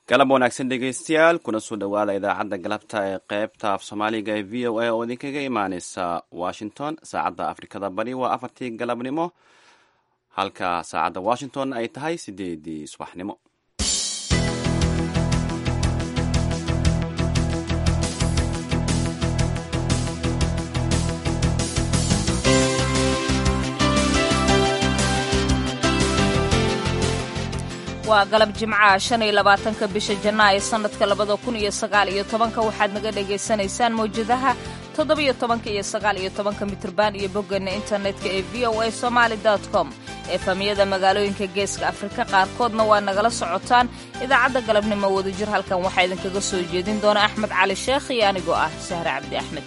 galab wanaagsan dhegeystayaal kuna soo dhowaada idaacadda galabta ee qaybta af soomaaliga ee v o a oo idinkaga imaaneysa washington saacadda afrikada bari waa afartii galabnimo halka saacadda washington ay tahay sideedii subaxnimo waa galab jimcaha shan iyo labaatanka bisha janaayo sannadka labada kun iyo sagaal iyo tobanka waxaad naga dhagaysanaysaan mawjadaha toddobiyo tobanka iyo sagaal iyo tobanka mitrban iyo boggeena internetka ee v o a somaali com efamiyada magaalooyinka geeska afrika qaarkoodna waa nagala socotaan idaacadda galabnimo wadajir halkan waxaa idinkaga soo jeedin doona axmed cali sheekh iyo anigoo ah sahre cabdi axmed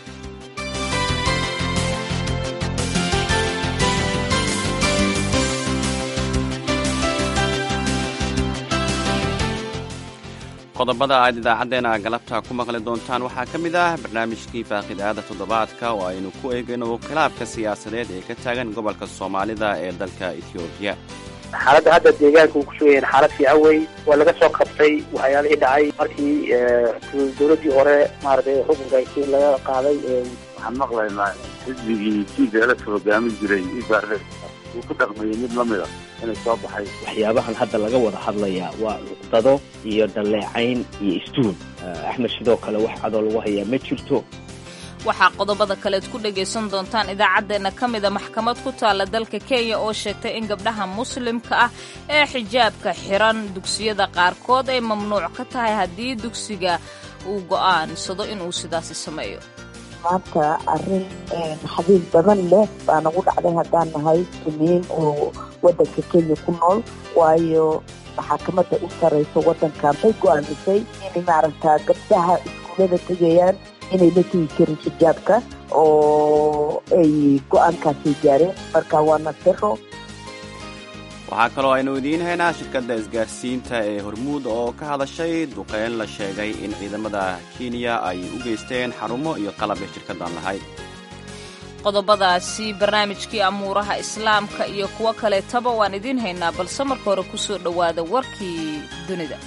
qodobada aad idaacaddeenna galabta ku maqli doontaan waxaa ka mid ah barnaamijkii faaqidaada toddobaadka oo aynu ku eegayno khilaafka siyaasadeed ee ka taagan gobolka soomaalida ee dalka etoobiya xaaladda hadda deegaanka uu kusoo yahin xaalad fiican wey waa laga soo qabtay waxyaalihii dhacay markii dowladdii hore maaragtay xukunka laga qaaday waxaan maqlaynaa xisbigii tblf hogaamin jiray ibaarle uu ku dhaqmayay mid lamid a inay soo baxay waxyaabahan hadda laga wada hadlayaa waa cuqdado iyo dhaleecayn iyo istuun axmed sidoo kale wax cadoo lagu hayaa ma jirto waxaa qodobada kaleed ku dhagaysan doontaan idaacaddeenna ka mida maxkamad ku taalla dalka kenya oo sheegtay in gabdhaha muslimka ah ee xijaabka xiran dugsiyada qaarkood ay mamnuuc ka tahay haddii dugsiga uu go'aansado inuu sidaasi sameeyo maanta arrin xabiib badan leh baa nagu dhacday haddaan nahay muslimiin oo waddanka kenya ku nool waayo maxaakamada u sarayso waddankan bay go-aamisay inay maaragtaa gabdhaha iskuullada tegayaan inay la tegi karin xijaabka oo ay go-aankaasay gaareen marka waa nasiro waxaa kaloo aynu idiin haynaa shirkadda isgaarsiinta ee hormuud oo ka hadashay duqeyn la sheegay in ciidamada kenya ay u geysteen xarumo iyo qalab ay shirkaddan lahayd qodobadaasi barnaamijkii amuuraha islaamka iyo kuwo kaleetaba waan idiin haynaa balse marka hore ku soo dhowaada warkii dunida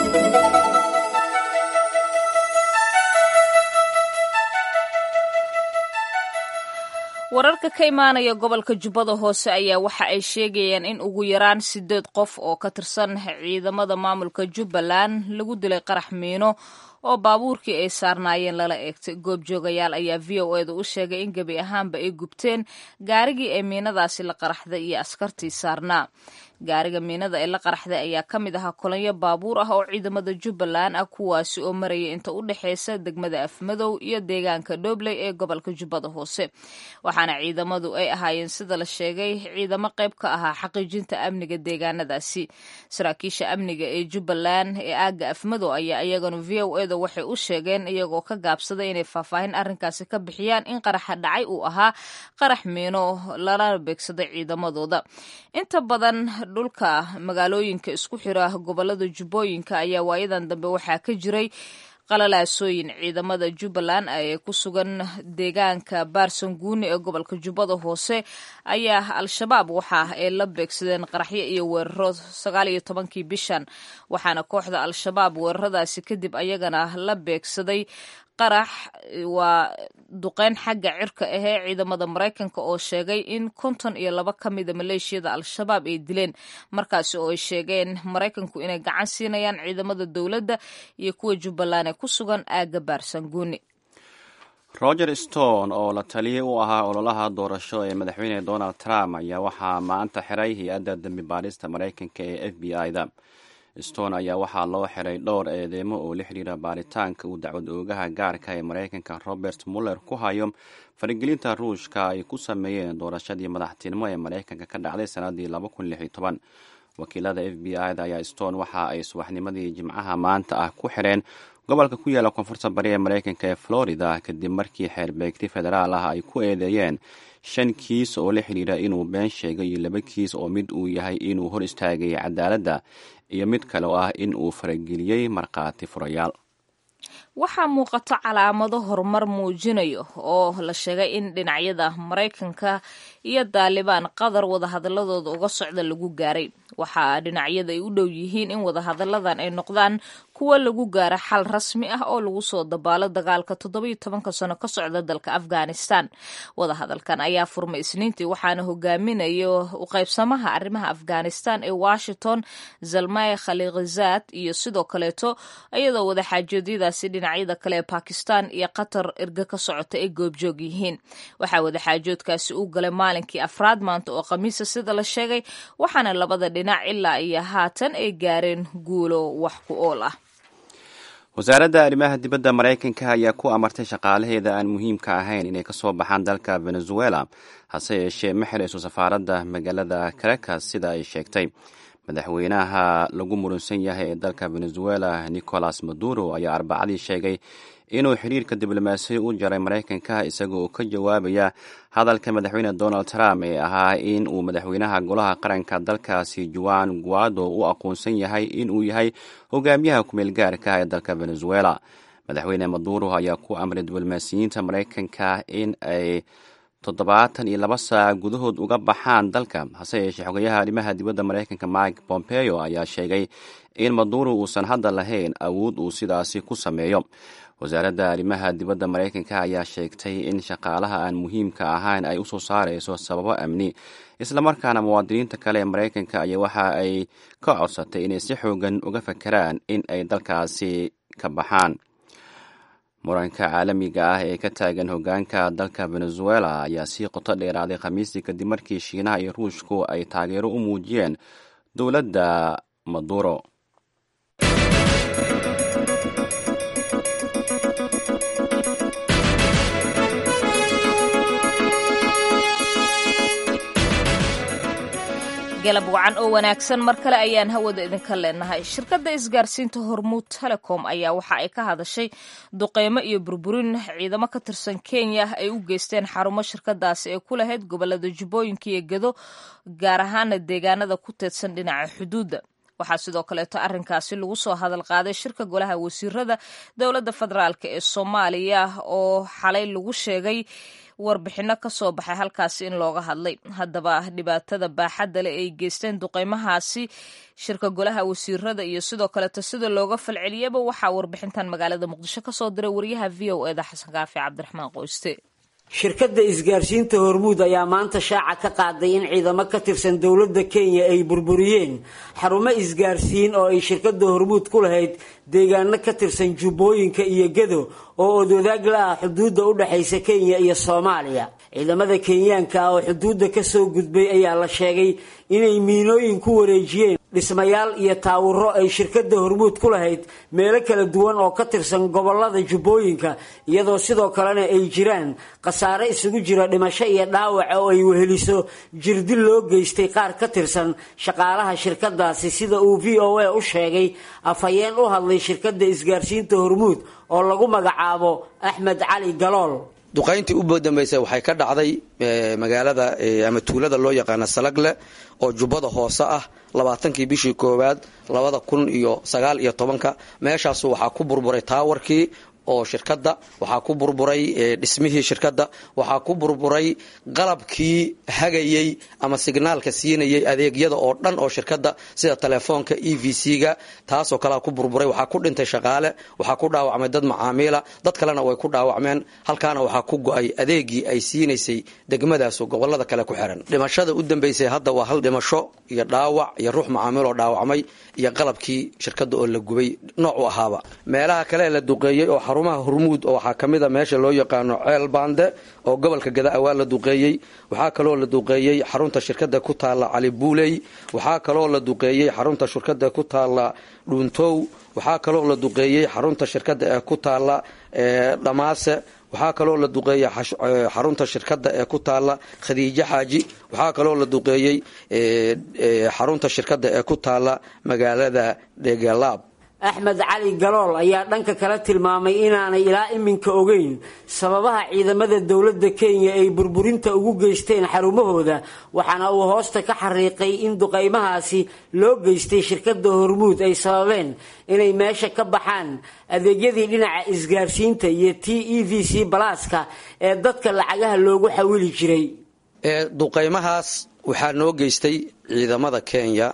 wararka ka imaanaya gobolka jubbada hoose ayaa waxa ay sheegayaan in ugu yaraan siddeed qof oo ka tirsan ciidamada maamulka jubbaland lagu dilay qarax miino oo baabuurkii ay saarnaayeen lala eegtay goobjoogayaal ayaa v o eeda u sheegay in gebi ahaanba ay gubteen gaarigii ee miinadaasi la qaraxday iyo askartii saarnaa gaariga miinada ee la qaraxday ayaa ka mid ahaa kolonyo baabuur ah oo ciidamada jubbaland ah kuwaasi oo maraya inta u dhexeysa degmada afmadow iyo deegaanka dhobley ee gobolka jubbada hoose waxaana ciidamadu ay ahaayeen sida la sheegay ciidamo qayb ka ahaa xaqiijinta amniga deegaanadaasi saraakiisha amniga ee jubbaland ee aagga afmadow ayaa iyagana v o eda waxay u sheegeen iyagoo ka gaabsaday inay faahfaahin arrinkaasi ka bixiyaan in qaraxa dhacay uu ahaa qarax miino lala beegsaday ciidamadooda inta badan dhulka magaalooyinka isku xira gobolada jubbooyinka ayaa waayadan dambe waxaa ka jiray qalalaasooyin ciidamada jubbaland ee ku sugan deegaanka baarsanguuni ee gobolka jubbada hoose ayaa al-shabaab waxa ay la beegsadeen qaraxyo iyo weeraro sagaal iyo tobankii bishan waxaana kooxda al-shabaab weeraradaasi kadib ayagana la beegsaday qarax waa duqeyn xagga cirka ahee ciidamada maraykanka oo sheegay in konton iyo laba ka mida maleeshiyada al-shabaab ay dileen markaasi oo ay sheegeen maraykanku inay gacan siinayaan ciidamada dowladda iyo kuwa jubbaland ee ku sugan aagga baarsanguuni roger stone oo la taliyay u ahaa ololaha doorasho ee madaxweyne donald trump ayaa waxaa maanta xiray hay-adda dembi baadhista maraykanka ee f b i-da stone ayaa waxaa loo xiray dhowr eedeemo oo la xidhiira baaritaanka uu dacwad oogaha gaarka ee maraykanka robert muller ku hayo faragelinta ruushka ay ku sameeyeen doorashadii madaxtinimo ee maraykanka ka dhacday sanadii wakiilada f b i-da ayaa stone waxa ay subaxnimadii jimcaha maanta ah ku xireen gobolka ku yaala koonfurta bari ee maraykanka ee florida kadib markii xeerbeegti federaal ah ay ku eedeeyeen shan kiis oo la xidhiira inuu been sheegay iyo laba kiis oo mid uu yahay inuu hor istaagay cadaaladda iyo mid kale oo ah in uu farageliyey markhaati furayaal waxaa muuqato calaamado horumar muujinayo oo la sheegay in dhinacyada maraykanka iyo daalibaan qatar wadahadaladooda uga socda lagu gaaray waxaa dhinacyada ay u dhow yihiin in wadahadalladan ay noqdaan kuwa lagu gaaro xal rasmi ah oo lagu soo dabaalo dagaalka toddobiyo tobanka sano ka socda dalka afghanistan wadahadalkan ayaa furmay isniintii waxaana hogaaminayo u qaybsamaha arrimaha afghanistan ee washington zalmay khalikhizad iyo sidoo kaleeto iyadoo wadaxaajoodyadaasi dhinacyada kale ee bakistan iyo qatar erga ka socota ay goobjoog yihiin waxaa wadaxaajoodkaasi u galay maalinkii afraad maanta oo khamiisa sida la sheegay waxaana labada dhinac ilaa iyo haatan ay gaareen guulo wax ku ool ah wasaaradda arrimaha dibadda maraykanka ayaa ku amartay shaqaalaheeda aan muhiimka ahayn inay ka soo baxaan dalka venezuela hase yeeshee ma xirayso safaaradda magaalada caracas sida ay sheegtay madaxweynaha lagu murunsan yahay ee dalka venezuela nicolas maduro ayaa arbacadii sheegay inuu xiriirka diblomaasiya u jaray maraykanka isaga oo ka jawaabaya hadalka madaxweyne donald trump ee ahaa in uu madaxweynaha golaha qaranka dalkaasi juan guado u aqoonsan yahay inuu yahay hogaamiyaha kumeel gaarka ee dalka venezuela madaxweyne maduro ayaa ku amray diblomaasiyiinta maraykanka in ay toddobaatan iyo laba saac gudahood uga baxaan dalka hase yeeshee xogayaha arrimaha dibadda maraykanka mike pompeo ayaa sheegay in maduro uusan hadda lahayn awood uu sidaasi ku sameeyo wasaaradda arrimaha dibadda maraykanka ayaa sheegtay in shaqaalaha aan muhiimka ahayn ay usoo saarayso sababo amni islamarkaana muwaadiniinta kale ee maraykanka ayaa waxa ay ka codsatay inay si xoogan uga fakeraan in ay dalkaasi ka baxaan muranka caalamiga ah ee ka taagan hogaanka dalka venezuela ayaa sii qoto dheeraaday khamiistii kadib markii shiinaha iyo ruushku ay taageero u muujiyeen dowladda maduro galab wacan oo wanaagsan mar kale ayaan hawada idinka leenahay shirkadda isgaarsiinta hormuud telecom ayaa waxa ay ka hadashay duqeymo iyo burburin ciidamo ka tirsan kenya ay u geysteen xarumo shirkadaasi ee ku lahayd gobolada jubbooyinka iyo gedo gaar ahaana deegaanada ku teedsan dhinaca xuduudda waxaa sidoo kaleeto arrinkaasi lagu soo hadal qaaday shirka golaha wasiirada dowladda federaalk ee soomaaliya oo xalay lagu sheegay warbixino ka soo baxay halkaasi in looga hadlay haddaba dhibaatada baaxadda leh ay geysteen duqeymahaasi shirka golaha wasiirada iyo sidoo kaleeto sida looga falceliyaba waxaa warbixintan magaalada muqdisho ka soo diray wariyaha v o eda xasan kaafi cabdiraxmaan qoyste shirkadda isgaarsiinta hormuud ayaa maanta shaaca ka qaaday in ciidamo ka tirsan dowladda kenya ay burburiyeen xarumo isgaarsiin oo ay shirkadda hormuud ku lahayd deegaano ka tirsan jubbooyinka iyo gedo oo odwadaag la ah xuduudda u dhexaysa kenya iyo soomaaliya ciidamada kenyaanka ah oo xuduudda ka soo gudbay ayaa la sheegay inay miinooyin ku wareejiyeen dhismayaal iyo taawuro ay shirkadda hormuud ku lahayd meelo kala duwan oo ka tirsan gobolada jubbooyinka iyadoo sidoo kalena ay jiraan khasaare isugu jira dhimasho iyo dhaawaca oo ay weheliso jirdil loo geystay qaar ka tirsan shaqaalaha shirkadaasi sida uu v o a u sheegay afhayeen u hadlay shirkadda isgaarsiinta hormuud oo lagu magacaabo axmed cali galool duqayntii u dambaysay waxay ka dhacday magaalada ama tuulada loo yaqaana salagle oo jubbada hoose ah labaatankii bishii koowaad labada kun iyo sagaal iyo tobanka meeshaasu waxaa ku burburay taawarkii oo shirkadda waxaa ku burburay dhismihii shirkadda waxaa ku burburay qalabkii hagayey ama signaalka siinayay adeegyada oo dhan oo shirkadda sida telefoonka e v c-ga taasoo kalea ku burburay waxaa ku dhintay shaqaale waxaa ku dhaawacmay dad macaamiila dad kalena way ku dhaawacmeen halkaana waxaa ku go-ay adeegii ay siinaysay degmadaasu gobolada kale ku xiran dhimashada u dambaysay hadda waa hal dhimasho iyo dhaawac iyo ruux macaamiil oo dhaawacmay iyo qalabkii shirkadda oo la gubay noocu ahaaba meelaha kale la duqeeyey oo xarumaha hormuud oo waxaa ka mid a meesha loo yaqaano ceel baande oo gobolka gada awaa la duqeeyey waxaa kaloo la duqeeyey xarunta shirkadda ku taalla cali buuley waxaa kaloo la duqeeyey xarunta shirkadda ku taalla dhuuntow waxaa kaloo la duqeeyey xarunta shirkadda ee ku taalla dhamaase waxaa kaloo la duqeeyey xarunta shirkadda ee ku taalla khadiijo xaaji waxaa kaloo la duqeeyey xarunta shirkadda ee ku taalla magaalada dhegalaab axmed cali galool ayaa dhanka kale tilmaamay inaanay ilaa iminka ogeyn sababaha ciidamada dowladda kenya ay burburinta ugu geysteen xarumahooda waxaana uu hoosta ka xariiqay in duqaymahaasi loo geystay shirkadda hormuud ay sababeen inay meesha ka baxaan adeegyadii dhinaca isgaarsiinta iyo t e v c balaaska ee dadka lacagaha loogu xawili jiray duqaymahaas waxaa noo geystay ciidamada kenya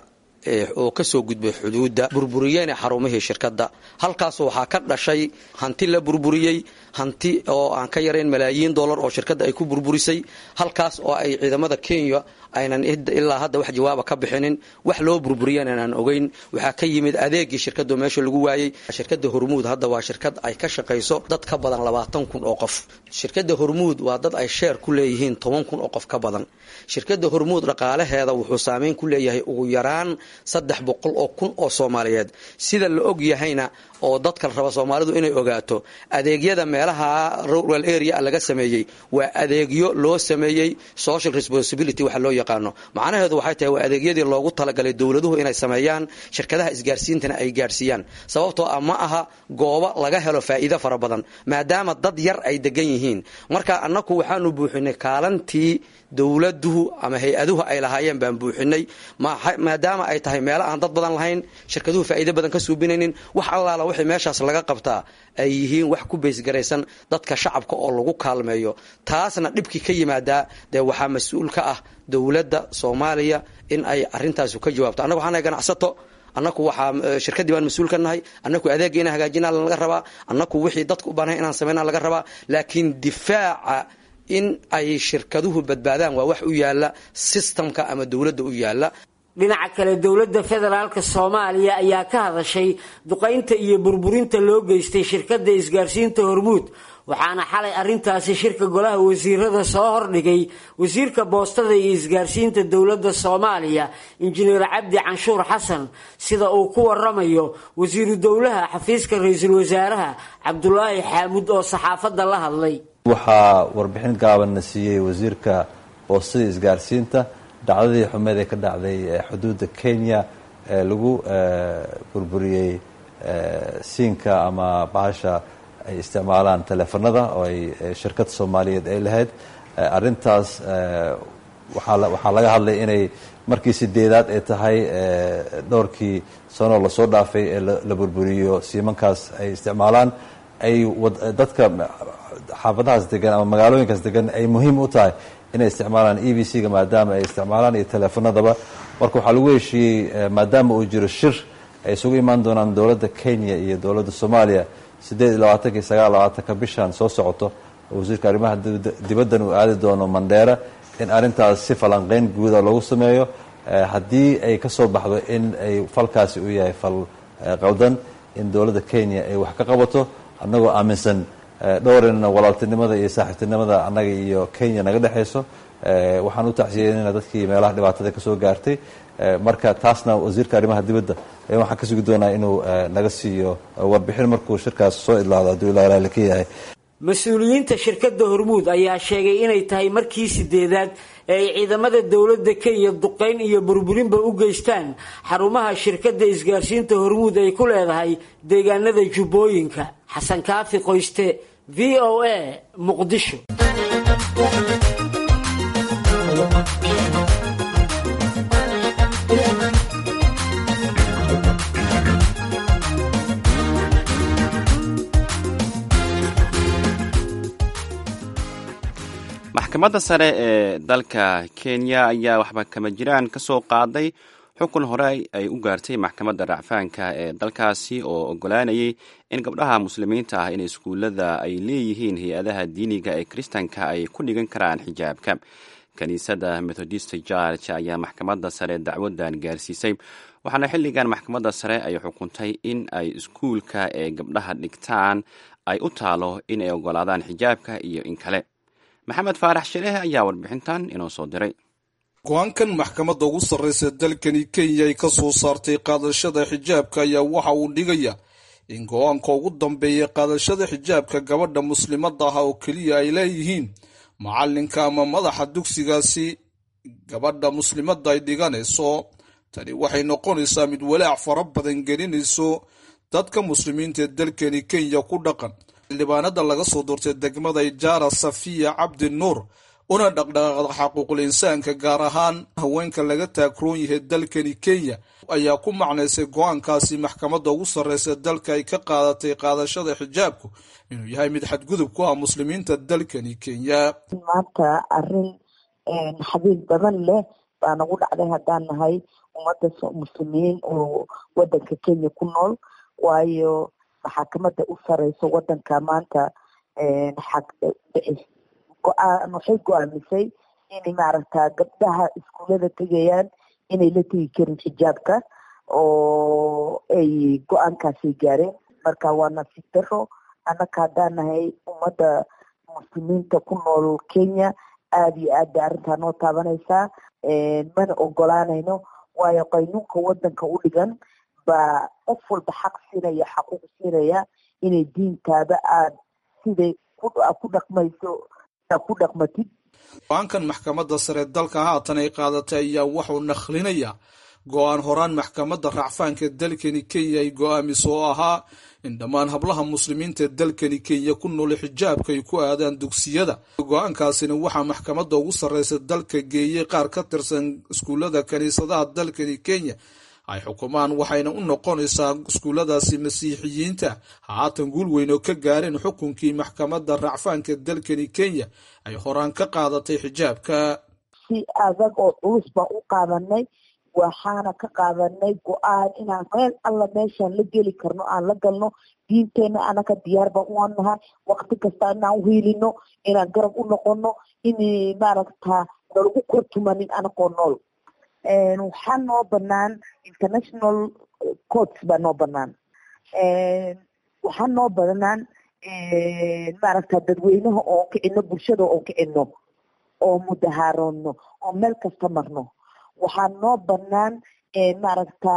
oo kasoo gudbay xuduudda burburiyeyna xarumihii shirkadda halkaas waxaa ka dhashay hanti la burburiyey hanti oo aan ka yarayn malaayiin dollar oo shirkadda ay ku burburisay halkaas oo ay ciidamada kenya aynan ilaa hadda wax jawaaba ka bixinin wax loo burburiyana aan ogeyn waxaa ka yimid adeegii shirkaddo meesha lagu waayey shirkadda hormuud hadda waa shirkad ay ka shaqayso dad ka badan labaatan kun oo qof shirkadda hormuud waa dad ay sheer ku leeyihiin toban kun oo qof ka badan shirkadda hormuud dhaqaalaheeda wuxuu saameyn ku leeyahay ugu yaraan saddex boqol oo kun oo soomaaliyeed sida la og yahayna oo dadka raba soomaalidu inay ogaato adeegyada meelaha rural area laga sameeyey waa adeegyo loo sameeyey social responsibility waxa loo yaqaano macnaheedu waxay tahay waa adeegyadii loogu talagalay dowladuhu inay sameeyaan shirkadaha isgaarsiintana ay gaarsiiyaan sababtoo ah ma aha goobo laga helo faa'iido fara badan maadaama dad yar ay degan yihiin marka annaku waxaanu buuxinay kaalantii dowladuhu ama hay-aduhu ay lahaayeen baan buuxinay maadaama ay tahay meelo aan dad badan lahayn shirkaduhu faa'iido badan ka suubinaynin wax allaala wixii meeshaas laga qabtaa ay yihiin wax ku baysgaraysan dadka shacabka oo lagu kaalmeeyo taasna dhibkii ka yimaadaa dee waxaa mas-uul ka ah dowladda soomaaliya in ay arintaasu ka jawaabto annaga waxaanahay ganacsato annaku waxaa shirkaddii baan mas-uul ka nahay annaku adeegga inaan hagaajinaa laga rabaa annaku wixii dadka u baanahay inaan samayna laga rabaa laakiin difaaca in ay shirkaduhu badbaadaan waa wax u yaala sistamka ama dowladda u yaala dhinaca kale dowladda federaalka soomaaliya ayaa ka hadashay duqaynta iyo burburinta loo geystay shirkadda isgaarsiinta hormuud waxaana xalay arrintaasi shirka golaha wasiirada soo hordhigay wasiirka boostada iyo isgaarsiinta dowladda soomaaliya injineer cabdi canshuur xasan sida uu ku waramayo wasiiru dowlaha xafiiska ra-iisul wasaaraha cabdulaahi xaamud oo saxaafadda la hadlay waxaa warbixin gaabanna siiyey wasiirka boostada isgaarsiinta dhacdadii xumeed ee ka dhacday xuduudda kenya ee lagu burburiyey siinka ama bahasha ay isticmaalaan teleefanada oo ay shirkad soomaaliyeed ay lahayd arrintaas waxaa laga hadlay inay markii sideedaad ay tahay dhowrkii sanoo lasoo dhaafay ee la burburiyo siimankaas ay isticmaalaan ay dadka xaafadahaas degan ama magaalooyinkaas degan ay muhiim u tahay inay isticmaalaan e b c ga maadaama ay isticmaalaan iyo teleefanadaba marka waxaa lagu heshiiyey maadaama uu jiro shir ay isugu imaan doonaan dowladda kenya iyo dowladda soomaaliya siddeed iyo labaatanka iyo sagaal labaatanka bishan soo socoto wasiirka arrimaha dibaddan uu aadi doono mandheera in arrintaas si falanqeyn guuda lagu sameeyo haddii ay ka soo baxdo in ay falkaasi uu yahay fal qaldan in dowladda kenya ay wax ka qabato annagoo aaminsan dhowrina walaaltinimada iyo saaxiibtinimada annaga iyo kenya naga dhexayso waxaan u tacsiyeynayna dadkii meelaha dhibaatada ka soo gaartay marka taasna wasiirka arrimaha dibadda waxaan ka sugi doonaa inuu naga siiyo warbixin markuu shirkaas soo idlaado hadduu ilaa ilaali ka yahay mas-uuliyiinta shirkadda hormuud ayaa sheegay inay tahay markii sideedaad ee ay ciidamada dowladda kenya duqayn iyo burburinba u geystaan xarumaha shirkadda isgaarsiinta hormuud ay ku leedahay deegaanada jubbooyinka xasan kaafi qoyste v o a muqdisho maxkamadda sare ee dalka kenya ayaa waxba kama jiraan ka soo qaaday xukun hore ay u gaartay maxkamadda racfaanka ee dalkaasi oo ogolaanayay in gabdhaha muslimiinta ah in iskuullada ay leeyihiin hay-adaha diiniga ee kiristanka ay ku dhigan karaan xijaabka kiniisadda methodist george ayaa maxkamadda sare dacwadan gaarsiisay waxaana xilligan maxkamadda sare ay xukuntay in ay iskuulka ee gabdhaha dhigtaan ay u taalo in ay ogolaadaan xijaabka iyo in kale maxamed faarax shireeh ayaa warbixintan inoo soo diray go-aankan maxkamadda ugu sarreysa dalkani kenya ay ka soo saartay qaadashada xijaabka ayaa waxa uu dhigaya in go-aanka ugu dambeeya qaadashada xijaabka gabadha muslimadda ah oo keliya ay leeyihiin macalinka ama madaxa dugsigaasi gabadha muslimadda ay dhiganayso tani waxay noqonaysaa mid walaac fara badan gelinayso dadka muslimiinta ee dalkani kenya ku dhaqan xildhibaanada laga soo doortay degmada ijaara safiya cabdi nuur una dhaqdhaqaaqda xaquuqul insaanka gaar ahaan haweenka laga taagroon yahay dalkani kenya ayaa ku macnaysay go-aankaasi maxkamadda ugu sarreysa dalka ay ka qaadatay qaadashada xijaabku inuu yahay mid xadgudub ku ah muslimiinta dalkani kenya maanta arrin xabiib badan leh baa nagu dhacday haddaan nahay ummadda muslimiin oo wadanka kenya ku nool waayo maxaakamada u sareyso wadanka maanta go-aan waxay go-aamisay inay maaragta gabdhaha iskuullada tegayaan inay la tegi karin xijaabka oo ay go-aankaasay gaareen marka waa nasiib daro annaka haddaan nahay ummadda muslimiinta ku nool kenya aada iyo aad bay arrintaa noo taabanaysaa mana ogolaanayno waayo qaynuunka wadanka u dhigan baa qof walba xaq siinaya xaquuq siinaya inay diintaada aad siday ku dhaqmayso ku dhaqmatid go-aankan maxkamadda sare dalka haatan ay qaadatay ayaa wuxuu nakhlinayaa go-aan horaan maxkamadda racfaanka dalkani kenya ay go-aamiso oo ahaa in dhammaan hablaha muslimiinta dalkani kenya ku nool xijaabka ay ku aadaan dugsiyada go-aankaasina waxaa maxkamadda ugu sarreysa dalka geeyey qaar ka tirsan iskuullada kiniisadaha dalkani kenya ay xukumaan waxayna u noqonaysaa iskuulladaasi masiixiyiinta haatan guul weyn oo ka gaareen xukunkii maxkamadda racfaanka dalkani kenya ay horaan ka qaadatay xijaabka si adag oo culus baan u qaadanay waxaana ka qaadanay go-aan inaan meel alla meeshaan la geli karno aan la galno diinteena anaka diyaar baan u nahay wakti kasta inaan uhiilino inaan garab u noqono in maaragta nalagu kortumanin anakoo nool waxaa noo banaan international courts baa noo banaan waxaa noo banaan maaragta dadweynaha oon kicino bulshada oon kicino oo mudahaaroodno oo meel kasta marno waxaa noo banaan maaragta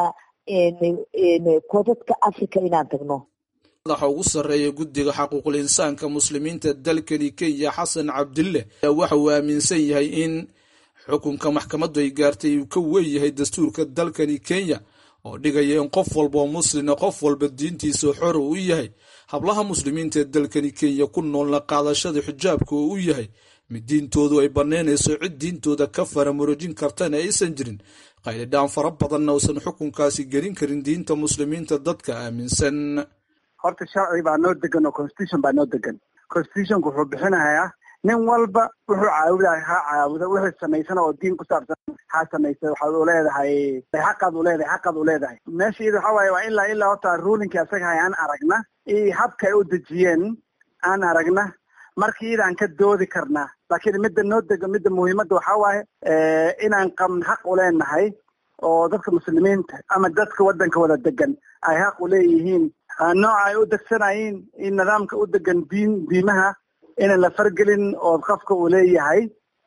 koodadka africa inaan tagno madaxa ugu sarreeya guddiga xaquuqul insaanka muslimiinta dalkani kenya xasan cabdille ayaa waxa uu aaminsan yahay in xukunka maxkamaddu ay gaartay uu ka weeyahay dastuurka dalkani kenya oo dhigaya in qof walba oo muslina qof walba diintiisa xor uu yahay hablaha muslimiinta ee dalkani kenya ku noolna qaadashada xijaabka oo u yahay mid diintoodu ay bannaynayso cid diintooda ka faramurojin kartana aysan jirin qaylidhaan fara badanna uusan xukunkaasi gelin karin diinta muslimiinta dadka aaminsan horta sharci baa noo degan oo constitution baa noo degan constitutionku wuxuu bixinayaa nin walba wuxuu caabudahay ha caabuda wixii samaysana oo diin ku saabsan ha samaysa waxaad u leedahay xaqaad u leedahay xaqaad u leedahay meesha iyada waxa waaye waa ilaa ilaa horta ruulinkii asaga hay aan aragna iyo habka ay u dejiyeen aan aragna marka iyadaan ka doodi karnaa laakiin midda noo dega midda muhiimadda waxaa waaye inaan qabn xaq u leenahay oo dadka muslimiinta ama dadka waddanka wada degan ay xaq u leeyihiin nooca ay u degsanayiin in nidaamka u degan diin diimaha inaan la fargelin oo qofka uu leeyahay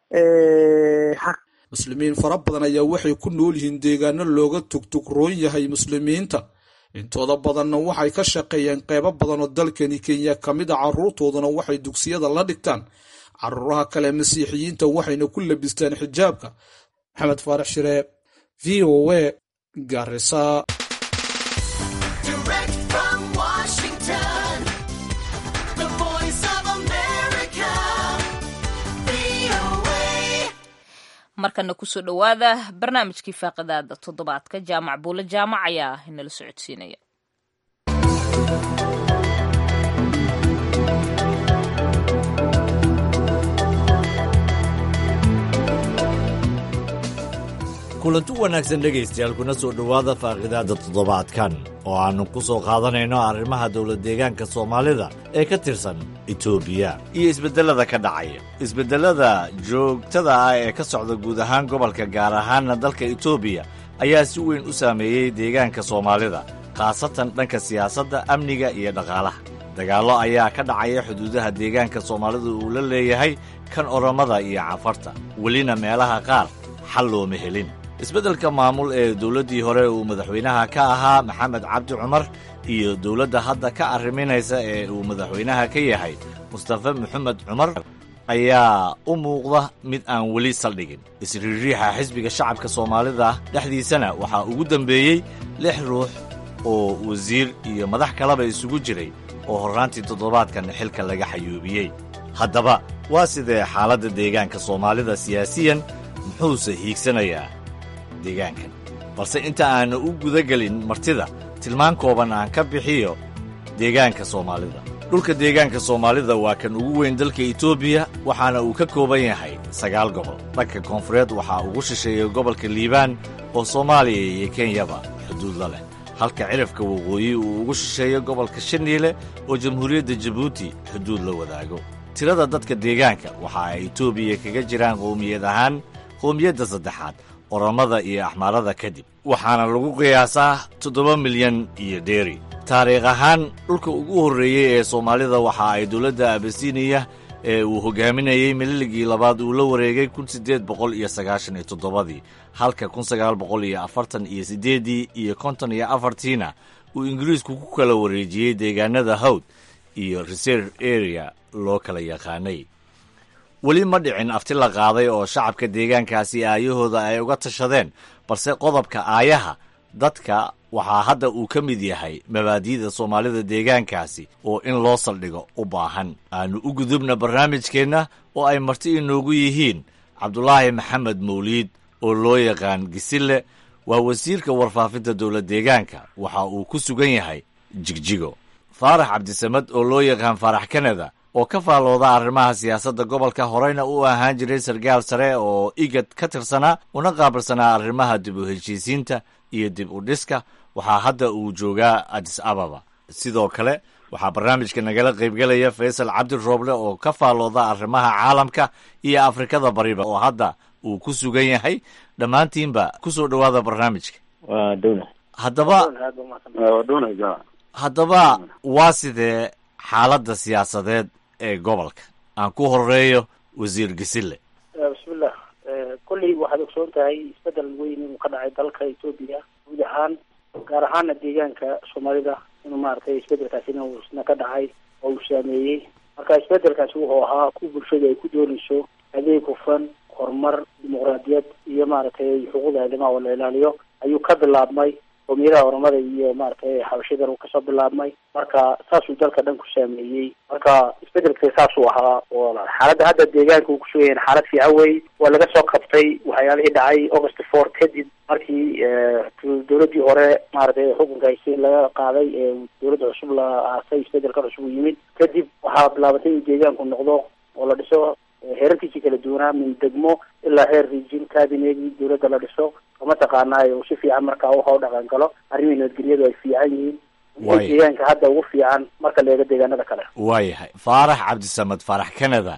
xaq muslimiin fara badan ayaa waxay ku nool yihiin deegaano looga tugtugroon yahay muslimiinta intooda badanna waxay ka shaqeeyeen qeybo badan oo dalkani kenya ka mid a carruurtooduna waxay dugsiyada la dhigtaan caruuraha kale masiixiyiinta waxayna ku labistaan xijaabka maxamed faarax shiree v o a garisa markana kusoo dhowaada barnaamijkii faaqidaada toddobaadka jaamac buule jaamac ayaa inala socodsiinaya kulanti wanaagsan dhegaystayaal kuna soo dhowaada faaqidaadda toddobaadkan oo aannu ku soo qaadanayno arrimaha dowladdeegaanka soomaalida ee ka tirsan etoobiya iyo isbeddellada ka dhacaya isbeddellada joogtada ah ee ka socda guud ahaan gobolka gaar ahaanna dalka etoobiya ayaa si weyn u saameeyey deegaanka soomaalida khaasatan dhanka siyaasadda amniga iyo dhaqaalaha dagaallo ayaa ka dhacaya xuduudaha deegaanka soomaalida uu la leeyahay kan orommada iyo cafarta welina meelaha qaar xal looma helin isbeddelka maamul ee dowladdii hore uu madaxweynaha ka ahaa maxamed cabdi cumar iyo dowladda hadda ka arriminaysa ee uu madaxweynaha ka yahay mustafe maxamed cumar ayaa u muuqda mid aan weli saldhigin isriiriixa xisbiga shacabka soomaalida dhexdiisana waxaa ugu dembeeyey lix ruux oo wasiir iyo madax kaleba isugu jiray oo horraantii toddobaadkan xilka laga xayuubiyey haddaba waa sidee xaaladda deegaanka soomaalida siyaasiyan muxuuse hiigsanayaa deegaankan balse inta aannu u gudagelin martida tilmaan kooban aan ka bixiyo deegaanka soomaalida dhulka deegaanka soomaalida waa kan ugu weyn dalka etoobiya waxaana uu ka kooban yahay sagaal gobol dhanka koonfureed waxaa ugu shisheeya gobolka liibaan oo soomaaliya iyo kenyaba xuduud la leh halka cirifka waqooyi uu ugu shisheeyo gobolka shaniile oo jamhuuriyadda jabuuti xuduud la wadaago tirada dadka deegaanka waxa ay etoobiya kaga jiraan qowmiyad ahaan qowmiyadda saddexaad oramada iyo axmaarada kadib waxaana lagu qiyaasaa toddoba milyan iyo dheeri taariikh ahaan dhulka ugu horreeyey ee soomaalida waxa ay dowladda abasiniya ee uu hogaaminayey mililigii labaad uu la wareegay kun siddeed boqol iyo sagaashan iyo toddobadii halka kun sagaal boqol iyo afartan iyo siddeeddii iyo konton iyo afartiina uu ingiriisku ku kala wareejiyey deegaanada hawd iyo reserve area loo kala yaqaanay weli ma dhicin afti la qaaday oo shacabka deegaankaasi aayahooda ay uga tashadeen balse qodobka aayaha dadka waxaa hadda uu ka mid yahay mabaadi'da soomaalida deegaankaasi oo in loo saldhigo u baahan aanu u gudubna barnaamijkeenna oo ay marti inoogu yihiin cabdulaahi maxamed mawliid oo loo yaqaan gisille waa wasiirka warfaafinta dowlad deegaanka waxa uu ku sugan yahay jigjigo faarax cabdisamad oo loo yaqaan faarax kanada oo ka faalooda arrimaha siyaasadda gobolka horeyna u ahaan jiray sarkaal sare oo igad ka tirsanaa una qaabilsanaa arrimaha dib u heshiisiinta iyo dib u dhiska waxaa hadda uu joogaa adis ababa sidoo kale waxaa barnaamijka nagala qaybgelaya faysal cabdi rooble oo ka faalooda arrimaha caalamka iyo afrikada bariba oo hadda uu ku sugan yahay dhammaantiinba ku soo dhowaada barnaamijka waa dhowna haddaba haddaba waa sidee xaaladda siyaasadeed ee gobolka aan ku horeeyo wasiir gisille bismillah kolley waxaad ogsoon tahay isbedel weyn inuu ka dhacay dalka etoobiya guud ahaan gaar ahaana deegaanka soomaalida inuu maaragtay isbedelkaasi inuu isna ka dhacay oo uu saameeyey marka isbedelkaasi wuxuu ahaa ku bulshada ay ku doonayso adeeg hufan horumar dimuqraadiyad iyo maaragtay xuquuqda aadamaha oo la ilaaliyo ayuu ka bilaabmay qowmiyadaha oramada iyo maaragtay xabashadan uu kasoo bilaabmay marka saasuu dalka dhan ku saameeyey marka isbedelka saasuu ahaa oo xaaladda hadda deegaanka uu kusugayan xaalad fiican wey waa laga soo qabtay waxyaalihii dhacay august four kadib markii dowladii hore maaragtay xukunka haysi laga qaaday ee dowladda cusub la aasay isbedelka cusub uu yimid kadib waxaa bilaabatay in deegaanku noqdo oo la dhiso heerarkiisii kala duwanaa min degmo ilaa heer region cabinetgii dowladda la dhiso oo mataqaanaayo uu si fiican markaa uha u dhaqan galo arrimihii nabadgelyadu ay fiican yihiin Waay. deegaanka hadda ugu fiican marka la eego deegaanada kale waayahay faarax cabdisamad faarax canada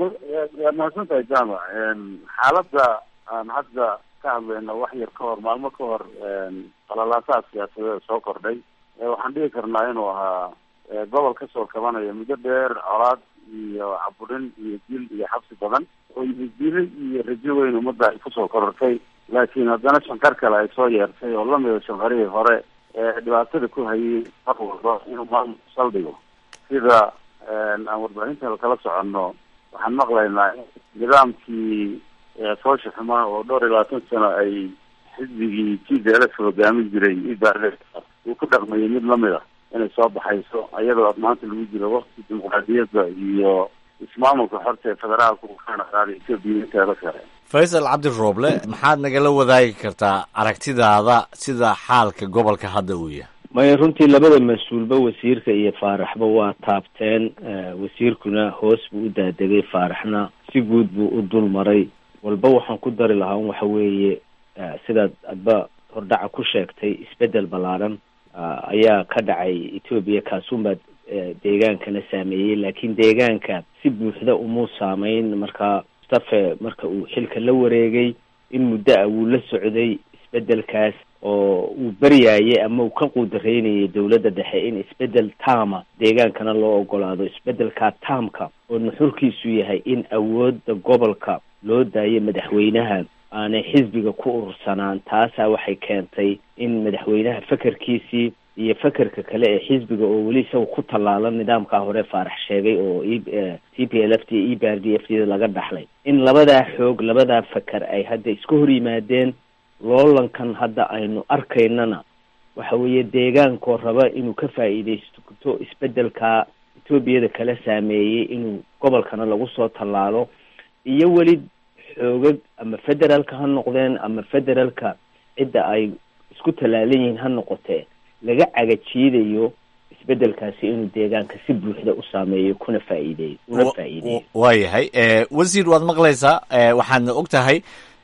waad mahadsantahay jaamac xaaladda aan hadda ka hadlayno wax yar ka hor maalmo ka hor qalalaasaha siyaasadeed soo kordhay ee waxaan dhihi karnaa inuu ahaa ee, gobol kasoo kabanaya muddo dheer colaad iyo caburin iyo dil iyo xabsi badan oo yimidili iyo rajo weyn ummadda ay kusoo korortay laakiin haddana shankar kale ay soo yeertay oo lamida shankarihii hore ee dhibaatada ku hayay mar walba inuu maamulku saldhigo sida aan warbaahinta kala soconno waxaan maqlaynaa in nidaamkii ee, foosha xumaa oo dhowr iyo labaatan sano ay xisbigii g d l f hogaamin jiray ibaarle uu ku dhaqmayay mid lamid a inay soo baxayso iyadoo maanta lagu jiro waqti dimuqraadiyadda iyo ismaamulka xorta ee federaalka uu ka naqaaday etoobiya inteeda kale faysal cabdi rooble maxaad nagala wadaagi kartaa aragtidaada sida xaalka gobolka hadda uu yahay maya runtii labada mas-uulba wasiirka iyo faaraxba waa taabteen eh, wasiirkuna hoos buu u daadegay faaraxna si guud buu u dul maray walba waxaan ku dari lahaa un waxa weeye eh, sidaad adba hordhaca ku sheegtay isbedel ballaadhan ah, ayaa ka dhacay etoobiya kaasuunbaa eh, deegaankana saameeyey laakiin deegaanka si buuxda umuu saameyn marka mustafe marka uu xilka la wareegay in muddo ah wuu la socday isbedelkaas oo uu baryaayay ama uu ka quudaraynayay dowladda dhexe in isbedel taama deegaankana loo ogolaado isbedelkaa taamka oo nuxurkiisu yahay in awoodda gobolka loo daayo madaxweynaha aanay xisbiga ku urursanaan taasaa waxay keentay in madaxweynaha fekerkiisii iyo fekerka kale ee xisbiga oo weli isaga ku tallaalan nidaamkaa hore faarax sheegay oo e t p l f t e b r d f d laga dhaxlay in labadaa xoog labadaa feker ay hadda iska hor yimaadeen loolankan hadda aynu arkaynana waxa weeye deegaankoo raba inuu ka faa'iidaysto isbedelkaa etoobiyada kala saameeyey inuu gobolkana lagu soo tallaalo iyo weli xoogag ama federaalka ha noqdeen ama federaalka cidda ay isku tallaalan yihiin ha noqotee laga cagajiidayo isbedelkaasi inuu deegaanka si buuxda u saameeyo kuna faa'iideeyo una faa'iideeyo waayahay wasiir waad maqlaysaa waxaadna og tahay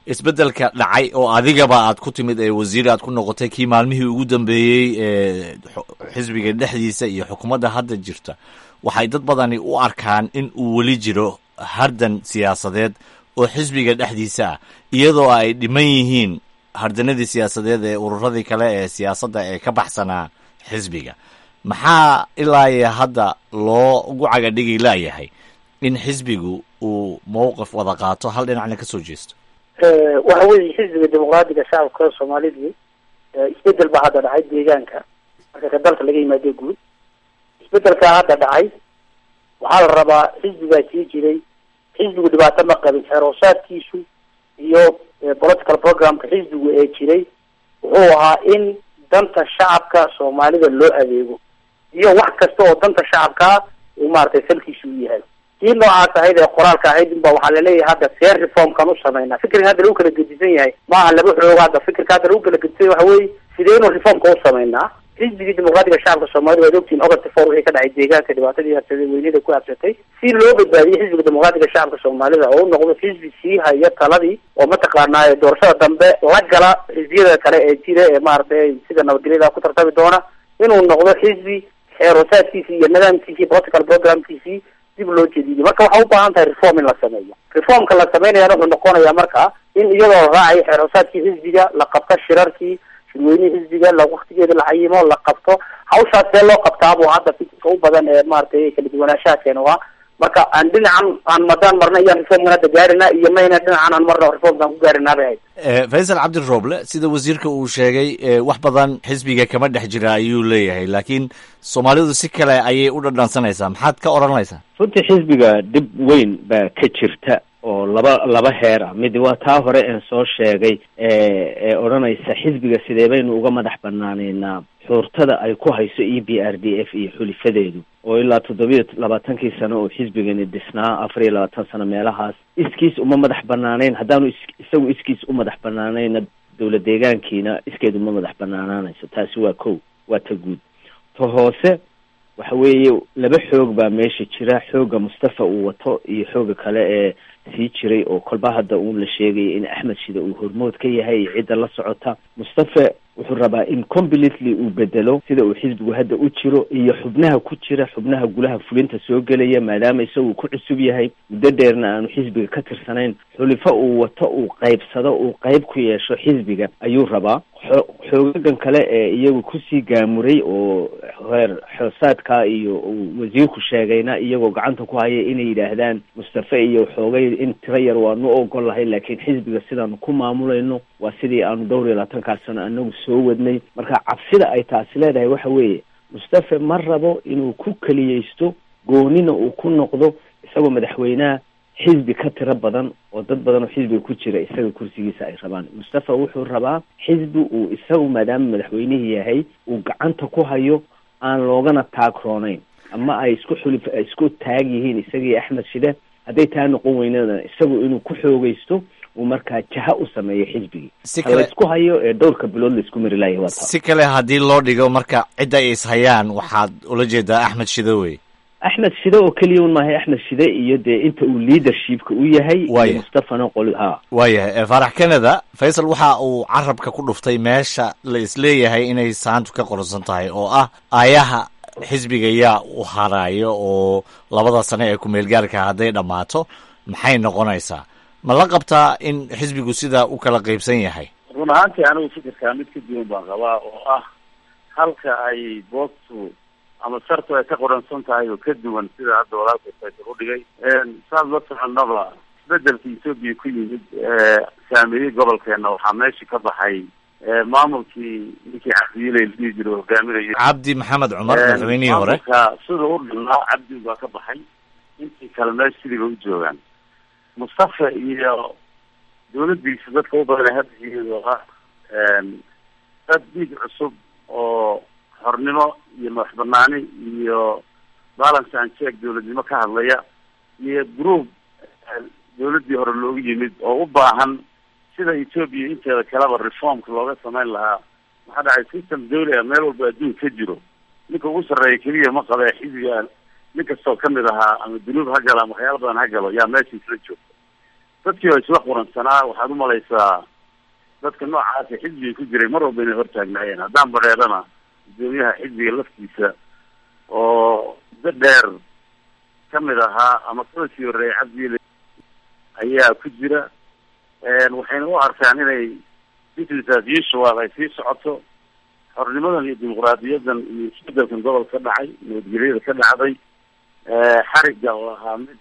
isbeddelka dhacay oo adigaba aad ku timid ee wasiir aad ku noqotay kii maalmihii ugu dambeeyey ee xisbiga dhexdiisa iyo xukuumadda hadda jirta waxay dad badani u arkaan in uu weli jiro hardan siyaasadeed oo xisbiga dhexdiisa ah iyadoo ay dhiman yihiin hardanadii siyaasadeed ee ururadii kale ee siyaasadda ee ka baxsanaa xisbiga maxaa ilaa iyo hadda loo ugu cagadhigi laayahay in xisbigu uu mowqif wada qaato hal dhinacna ka soo jeesto waxa weeye xisbiga dimuqraadiga shacabka soomaalidu isbedel baa hadda dhacay deegaanka marka ka dalka laga yimaado guud isbedelkaa hadda dhacay waxaa la rabaa xisbigaa sii jiray xisbigu dhibaato ma qabin xeeroosaadkiisu iyo political programka xisbigu ee jiray wuxuu ahaa in danta shacabka soomaalida loo adeego iyo wax kasta oo danta shacabkaa uu maaragtay salkiisu u yahay kii noocaas ahayd ee qoraalka ahayd inba waxaa laleeyahay hadda see reformkan u sameynaa fikriga hadda lagu kala gedisan yahay maaha laba xoog hadda fikirka hadda lagu kala gedisan yahay waxa weeye sideynu reformka u sameynaa xisbigii dimuqraadiga shacabka soomaalida waad ogtihin august four wixii ka dhacay deegaanka dhibaatadii habsaday weynida ku habsatay si loo badbaadiyey xisbiga dimuqraadiga shacabka soomaalida oo u noqdo xisbi sii haya taladii oo mataqaanaa doorashada dambe la gala xisbiyada kale ee jira ee maaragtay sida nabadgelyada ku tartami doona inuu noqdo xisbi xeeroosaadkiisii iyo nidaamkiisii political programkiisii dib loo jediyo marka waxaa u baahan tahay reform in la sameeyo reformka la sameynayana wuxuu noqonayaa marka in iyadoo la raacayo xeeroosaadkii xisbiga la qabto shirarkii shirweynihii xisbiga la waktigeeda la cayimo la qabto hawshaas see loo qabtaabuu hadda fikirka u badan ee maaragtay kala duwanaanshaha keena waa marka aan dhinacan aan madaan marna iyaan reformkan hadda gaarina iyo mayna dhinacan aan marna reformkan ku gaarinaa bay ahayd faysal cabdirooble sida wasiirka uu sheegay wax badan xisbiga kama dhex jira ayuu leeyahay laakiin soomaalidu si kale ayay u dhadhansanaysaa maxaad ka odhanaysaa runtii xisbiga dhib weyn baa ka jirta oo laba laba heer ah mid waa taa hore een soo sheegay ee odhanaysa xisbiga sidee baynu uga madax banaaneynaa xuurtada ay ku hayso e b r d f iyo xulifadeedu oo ilaa toddobiyo labaatankii sano oo xisbigani dhisnaa afar iyo labaatan sano meelahaas iskiis uma madax banaaneyn haddaanu is isagu iskiis u madax banaaneyna dowla deegaankiina iskeed uma madax banaanaanayso taasi waa kow waa ta guud ta hoose waxa weeye laba xoog baa meesha jira xooga mustafa uu wato iyo xooga kale ee sii jiray oo kolba hadda uun la sheegaya in axmed shida uu hormood ka yahay iyo cidda la socota mustafa wuxuu rabaa in completely uu bedelo sida uu xisbigu hadda u jiro iyo xubnaha ku jira xubnaha gulaha fulinta soo gelaya maadaama isagu ku cusub yahay muddo dheerna aanu xisbiga ka tirsanayn xulifo uu wato uu qaybsado uu qayb ku yeesho xisbiga ayuu rabaa xoogagan kale ee iyagu kusii gaamuray oo heer xoosaadka iyo uu wasiirku sheegayna iyagoo gacanta ku haya inay yidhaahdaan mustafe iyo xoogay in tiro yar waanu ogol lahay laakiin xisbiga sidaanu ku maamulayno waa sidii aanu dhowr iyo labaatankaa sano anagu soo wadnay marka cabsida ay taasi leedahay waxa weeye mustafe ma rabo inuu ku keliyeysto goonina uu ku noqdo isagoo madaxweynaha xisbi ka tiro badan oo dad badan oo xisbiga ku jira isaga kursigiisa ay rabaan mustafa wuxuu rabaa xisbi uu isagu maadaama madaxweynihii yahay uu gacanta ku hayo aan loogana taagroonayn ama ay isku xulif isku taag yihiin isagii axmed shide hadday taa noqon weynana isagu inuu ku xoogeysto uu markaa jaha u sameeyo xisbigii ha laysku hayo ee dhowrka bilood laisku mari laaya waa taa si kale haddii loo dhigo marka cidda ay ishayaan waxaad ula jeedaa axmed shide wey axmed shide oo keliya un maahay axmed shide iyo dee inta uu leadershipka u yahay iyo mustafana qol ha waayahay faarax canada faysal waxa uu carabka ku dhuftay meesha la isleeyahay inay saantu ka qoransan tahay oo ah aayaha xisbiga yaa u haraayo oo labada sano ee ku-meelgaarka hadday dhammaato maxay noqonaysaa ma la qabtaa in xisbigu sidaa u kala qaybsan yahay run ahaantii anigu fikirkaa mid ka duwan baan qabaa oo ah halka ay boostu ama sartu ay ka qoransan tahay oo ka duwan sida hadda walaalka faysal u dhigay saad la soconaba isbedelka etoobiya ku yimid saameeyey gobolkeena waxaa meesha ka baxay maamulkii ninkii cabdiile la dhihi jiro hogaaminayo cabdi maxamed cumar madaxweynihii hore maamulka sida u dhinaa cabdi baa ka baxay intii kale meesha sidiiba u joogaan mustafa iyo dawladdiisa dadka u badan hadda iyadoo ah dad dhiig cusub oo xornimo iyo madax banaani iyo balance and check dawladnimo ka hadlaya iyo group dawladdii hore loogu yimid oo u baahan sida etoobiya inteeda kaleba reformka looga samayn lahaa maxaa dhacay system dawli ah meel walba adduun ka jiro ninka ugu sarreeya keliya ma qabe xisbiga nin kastoo kamid ahaa ama dunuub ha galo ama waxyaala badan ha galo yaa meesha isla joogta dadkii oo isla quransanaa waxaad umalaysaa dadka noocaasi xisbiga ku jiray mar walba inay hortaagnaayeen haddaan bareerana gudoomiyaha xisbiga laftiisa oo muddo dheer kamid ahaa ama kala sii horreeyay cabdiile ayaa ku jira waxayna u arkaan inay business as usual ay sii socoto xornimadan iyo dimuqraadiyadan iyo isbedelkan gobolka ka dhacay nabadgelyada ka dhacday xariga oo ahaa mid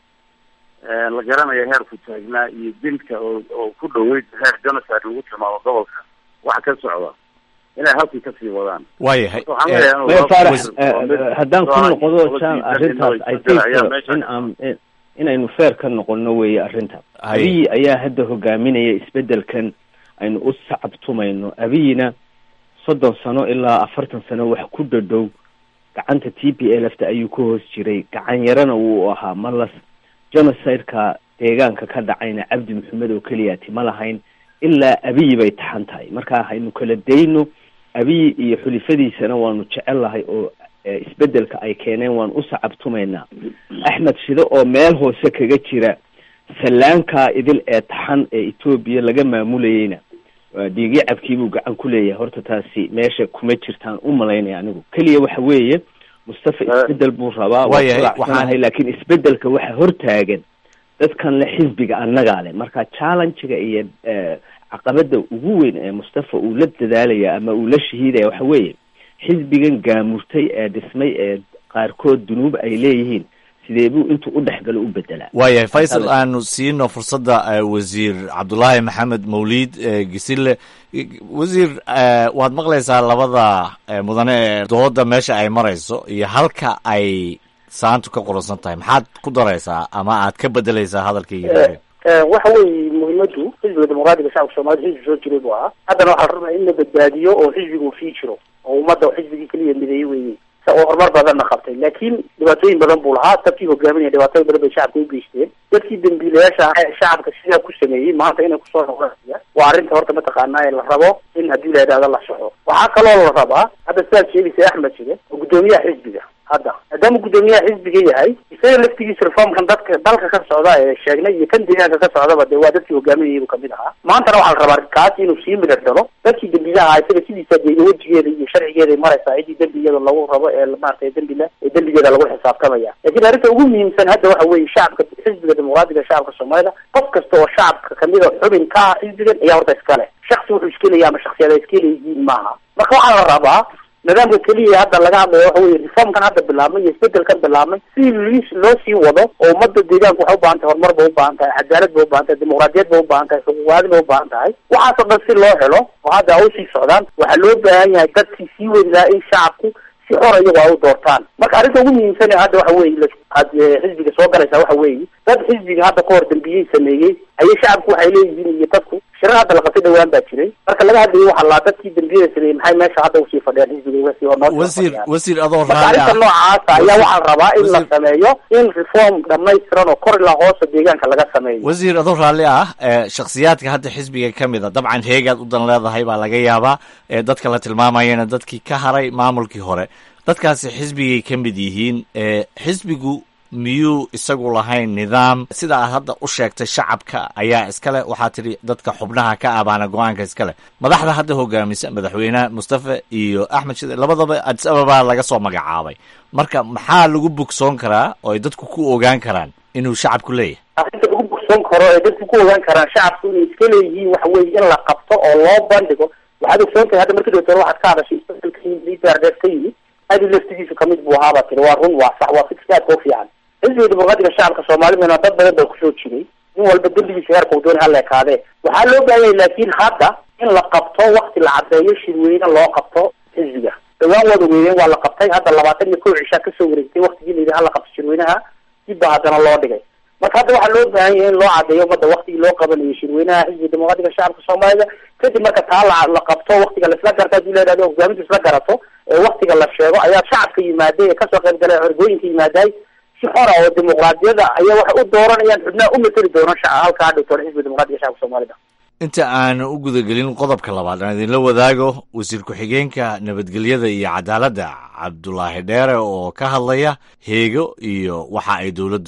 la garanayo heerku taagnaa iyo dilka oo oo ku dhaweyd heer genocide lagu tilmaamo gobolka waxa ka socda inay halkii kasii wadaan waayahay maya faarax haddaan ku noqdo jam arrintaas i think in aan inaynu feer ka noqono weeye arrintaas abiyi ayaa hadda hogaaminaya isbedelkan aynu u sacabtumayno abiyina soddon sano ilaa afartan sano wax ku dhadhow gacanta t p l f ta ayuu ka hoos jiray gacan yarana wuu ahaa malas genocide-ka deegaanka ka dhacayna cabdi maxamed oo keliyaati ma lahayn ilaa abiyi bay taxan tahay marka haynu kala dayno abiyi iyo xulifadiisana waanu jecel lahay oo isbedelka ay keeneen waan u sacabtumaynaa axmed shide oo meel hoose kaga jira sallaankaa idil ee taxan ee etoobiya laga maamulayeyna dhiigyo cabkiibuu gacan ku leeyahay horta taasi meesha kuma jirtaan u malaynaya anigu keliya waxa weeye mustafa isbedel buu rabaa waaaahay laakiin isbedelka waxa hortaagan dadkan le xisbiga annagaa leh marka challengega iyo caqabada ugu weyn ee mustafa uu la dadaalaya ama uu la shahiidaya waxa weeye xisbigan gaamurtay ee dhismay ee qaarkood dunuub ay leeyihiin sidee buu intuu u dhexgalo u bedelaa waayahay faysal aanu siino fursadda wasiir cabdulaahi maxamed mawliid gisile wasiir waad maqlaysaa labada mudane ee dooda meesha ay marayso iyo halka ay saantu ka qoransan tahay maxaad ku daraysaa ama aad ka bedelaysaa hadalkii waxa weeye muhiimadu xisbiga dimuqraadiga shacabka soomaalida xisbi soo jiray buu ahaa haddana waxaa la rabaa in la badbaadiyo oo xisbiga uu sii jiro oo ummadda xisbigii keliya mideeye weeye oo horumar badanna qabtay laakiin dhibaatooyin badan buu lahaa dadkii hogaaminaya dhibaatooyin badan bay shacabka u geysteen dadkii dambiilayaasha ahaa ee shacabka sidaa ku sameeyey maanta inay kusoo noqonaya waa arrinta horta mataqaanaa ee la rabo in haddii la idhahdo la soxo waxaa kaloo la rabaa hadda sidaad sheegaysa axmed jire oo guddoomiyaha xisbiga hadda maadaama guddoomiyaha xisbiga yahay isaga laftigiisa reformkan dadka dalka ka socda ee sheegnay iyo kan deegaanka ka socdaba dee waa dadkii hogaaminayay buu kamid ahaa maantana waxaa la rabaa kaas inuu sii midar dhalo dadkii dembilaha ahaa isaga sidiisa dee wejigeeda iyo sharcigeeday maraysaa cidii dembi iyada lagu rabo ee maaragtay dembi le ee dembigeeda lagu xisaabtamaya laakiin arrinta ugu muhiimsan hadda waxa weeye shacabka xisbiga dimuqraadiga shacabka soomaalida qof kasta oo shacabka kamid a xubin ka ah xisbigan ayaa horta iskale shaksi wuxuu iskelaya ama shaksiyada iskeleyihiin maaha marka waxaa la rabaa nidaamka keliya hadda laga hadlayo waxa weye reformkan hadda bilaabmay iyo isbedelkan bilaabmay si lis loo sii wado oo ummadda deegaanka waxay ubaahan tahay horumar ba ubaahan tahay cadaalad ba ubaahan tahay dimuqraadiyad ba ubaahan tahay xuquuqwaadi ba ubaahan tahay waxaasoo dhan si loo helo oo hadda a usii socdaan waxaa loo baahan yahay dadkii sii wadi lahaa in shacabku si xor iyago a u doortaan marka arrinta ugu muhiimsan hadda waxa weye aad xisbiga soo galaysaa waxa weeye dad xisbiga hadda kahor dambiyey sameeyey ayay shacabku waxay leeyihiin iyo dadku shirar hadda la qabtay dhawaan baa jiray marka laga hadlayo waxaa laa dadkii dambiyada sameeyey maxay meesha hadda usii fadhiyaan xisbiga wasi oo noo wasiir wasiir adoo marka raalli arrinta ah noocaasa ayaa waxaa la rabaa in la sameeyo in reform dhamaystiran oo kor ilaa hoosa deegaanka laga sameeyo wasiir adoo raalli ah ee shakhsiyaadka hadda xisbiga ka mid a dabcan heegaad u dan leedahay baa laga yaabaa ee dadka la tilmaamayana dadkii ka haray maamulkii hore dadkaasi xisbigay ka mid yihiin ee xisbigu miyuu isagu lahayn nidaam sida aad hadda u sheegtay shacabka ayaa iskale waxaa tidhi dadka xubnaha ka abaana go-aanka iskale madaxda hadda hogaamisa madaxweyne mustafa iyo axmed shide labadaba adis ababa laga soo magacaabay marka maxaa lagu bogsoon karaa oo ay dadku ku ogaan karaan inuu shacabku leeyahay arrinta lagu bogsoon karo ee dadku ku ogaan karaan shacabku inay iska leeyihiin waxa weeye in la qabto oo loo bandhigo waxaad ogsoon tahay hadda markii dootore waxaad ka hadashay isbedelka yimid liidaardeed ka yimid adi laftigiisu kamid buu ahaabaa tiri waa run waa sax waa fikirka aadka u fiican xisbiga dimuqraadiga shacabka soomaalidana dad badan baa kusoo jiray nin walba dembigiisa heerka uu dooni hala ekaadee waxaa loo baahan yahay laakiin hadda in la qabto wakti la caddeeyo shirweyne loo qabto xisbiga dhawaan waad ogeeyeen waa la qabtay hadda labaatan iyo kow cishaa kasoo wareegtay waktigii layidhi hala qabto shirweynaha dib baa haddana loo dhigay marka hadda waxaa loo baahan yahay in loo caddeeyo ummadda waktigii loo qabanayo shirweynaha xisbiga dimuqraadiga shacabka soomaalida kadib marka taa la la qabto waktiga laisla garto hadii la yidhahdo hogaamintu isla garato ee waktiga la sheego ayaa shacabka yimaaday ee kasoo qayb galay ergooyinka yimaaday si xora oo dimuqraadiyada ayaa waxay u dooranayaan xubnaha u mateli doona shaca halka hadhow toona xisbiga dimuqraadiga shacabka soomaalida inta aan u gudagelin qodobka labaad aan idinla wadaago wasiir ku-xigeenka nabadgelyada iyo cadaaladda cabdulaahi dheere oo ka hadlaya heego iyo waxa ay dowladdu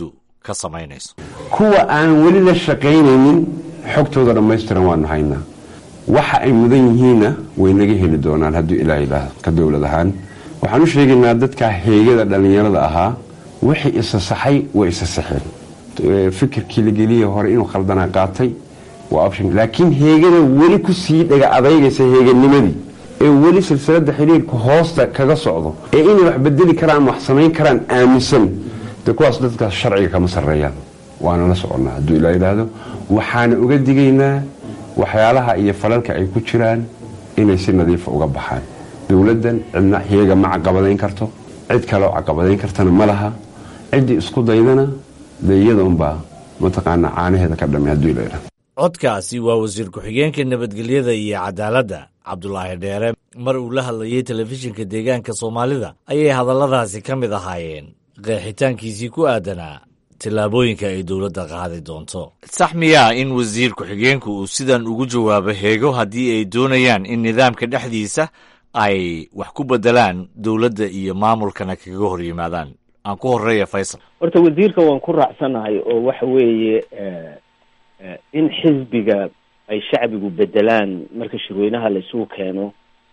ka samaynayso kuwa aan weli la shaqaynaynin xogtooda dhammaystiran waanu haynaa waxa ay mudan yihiinna way naga heli doonaan hadduu ilaa ilaah ka dowlad ahaan waxaan u sheegaynaa dadka heegada dhallinyarada ahaa wixii isasaxay way isasaxeen fikirkii la geliyey hore inuu khaldanaa qaatay waa option laakiin heegada weli ku sii dhaga adaygaysa heeganimadii ee weli silsilada xiriirka hoosta kaga socdo ee inay wax bedeli karaan wax samayn karaan aaminsan de kuwaas dadkaas sharciga kama sarreeyaan waana la soconnaa hadduu ilaa yidhaahdo waxaana uga digaynaa waxyaalaha iyo falalka ay ku jiraan inay si nadiifa uga baxaan dowladdan cidna heega ma caqabadayn karto cid kaleo caqabadayn kartana ma laha ciddii isku daydana dee iyada unbaa mataqaanaa caanaheeda ka dhamay hadduu ilaa yidhahdo codkaasi waa wasiir ku-xigeenka nabadgelyada iyo cadaaladda cabdulaahi dheere mar uu la hadlayey telefishinka deegaanka soomaalida ayay hadalladaasi ka mid ahaayeen qeexitaankiisii ku aadanaa tillaabooyinka ay dowladda qaadi doonto sax miyaa in wasiir ku-xigeenku uu sidan ugu jawaabo heego haddii ay doonayaan in nidaamka dhexdiisa ay wax ku bedelaan dowladda iyo maamulkana kaga hor yimaadaan aan ku horeeya faysal horta wasiirka waan ku raacsanahay oo waxa weeye in xisbiga ay shacbigu bedelaan marka shirweynaha la isugu keeno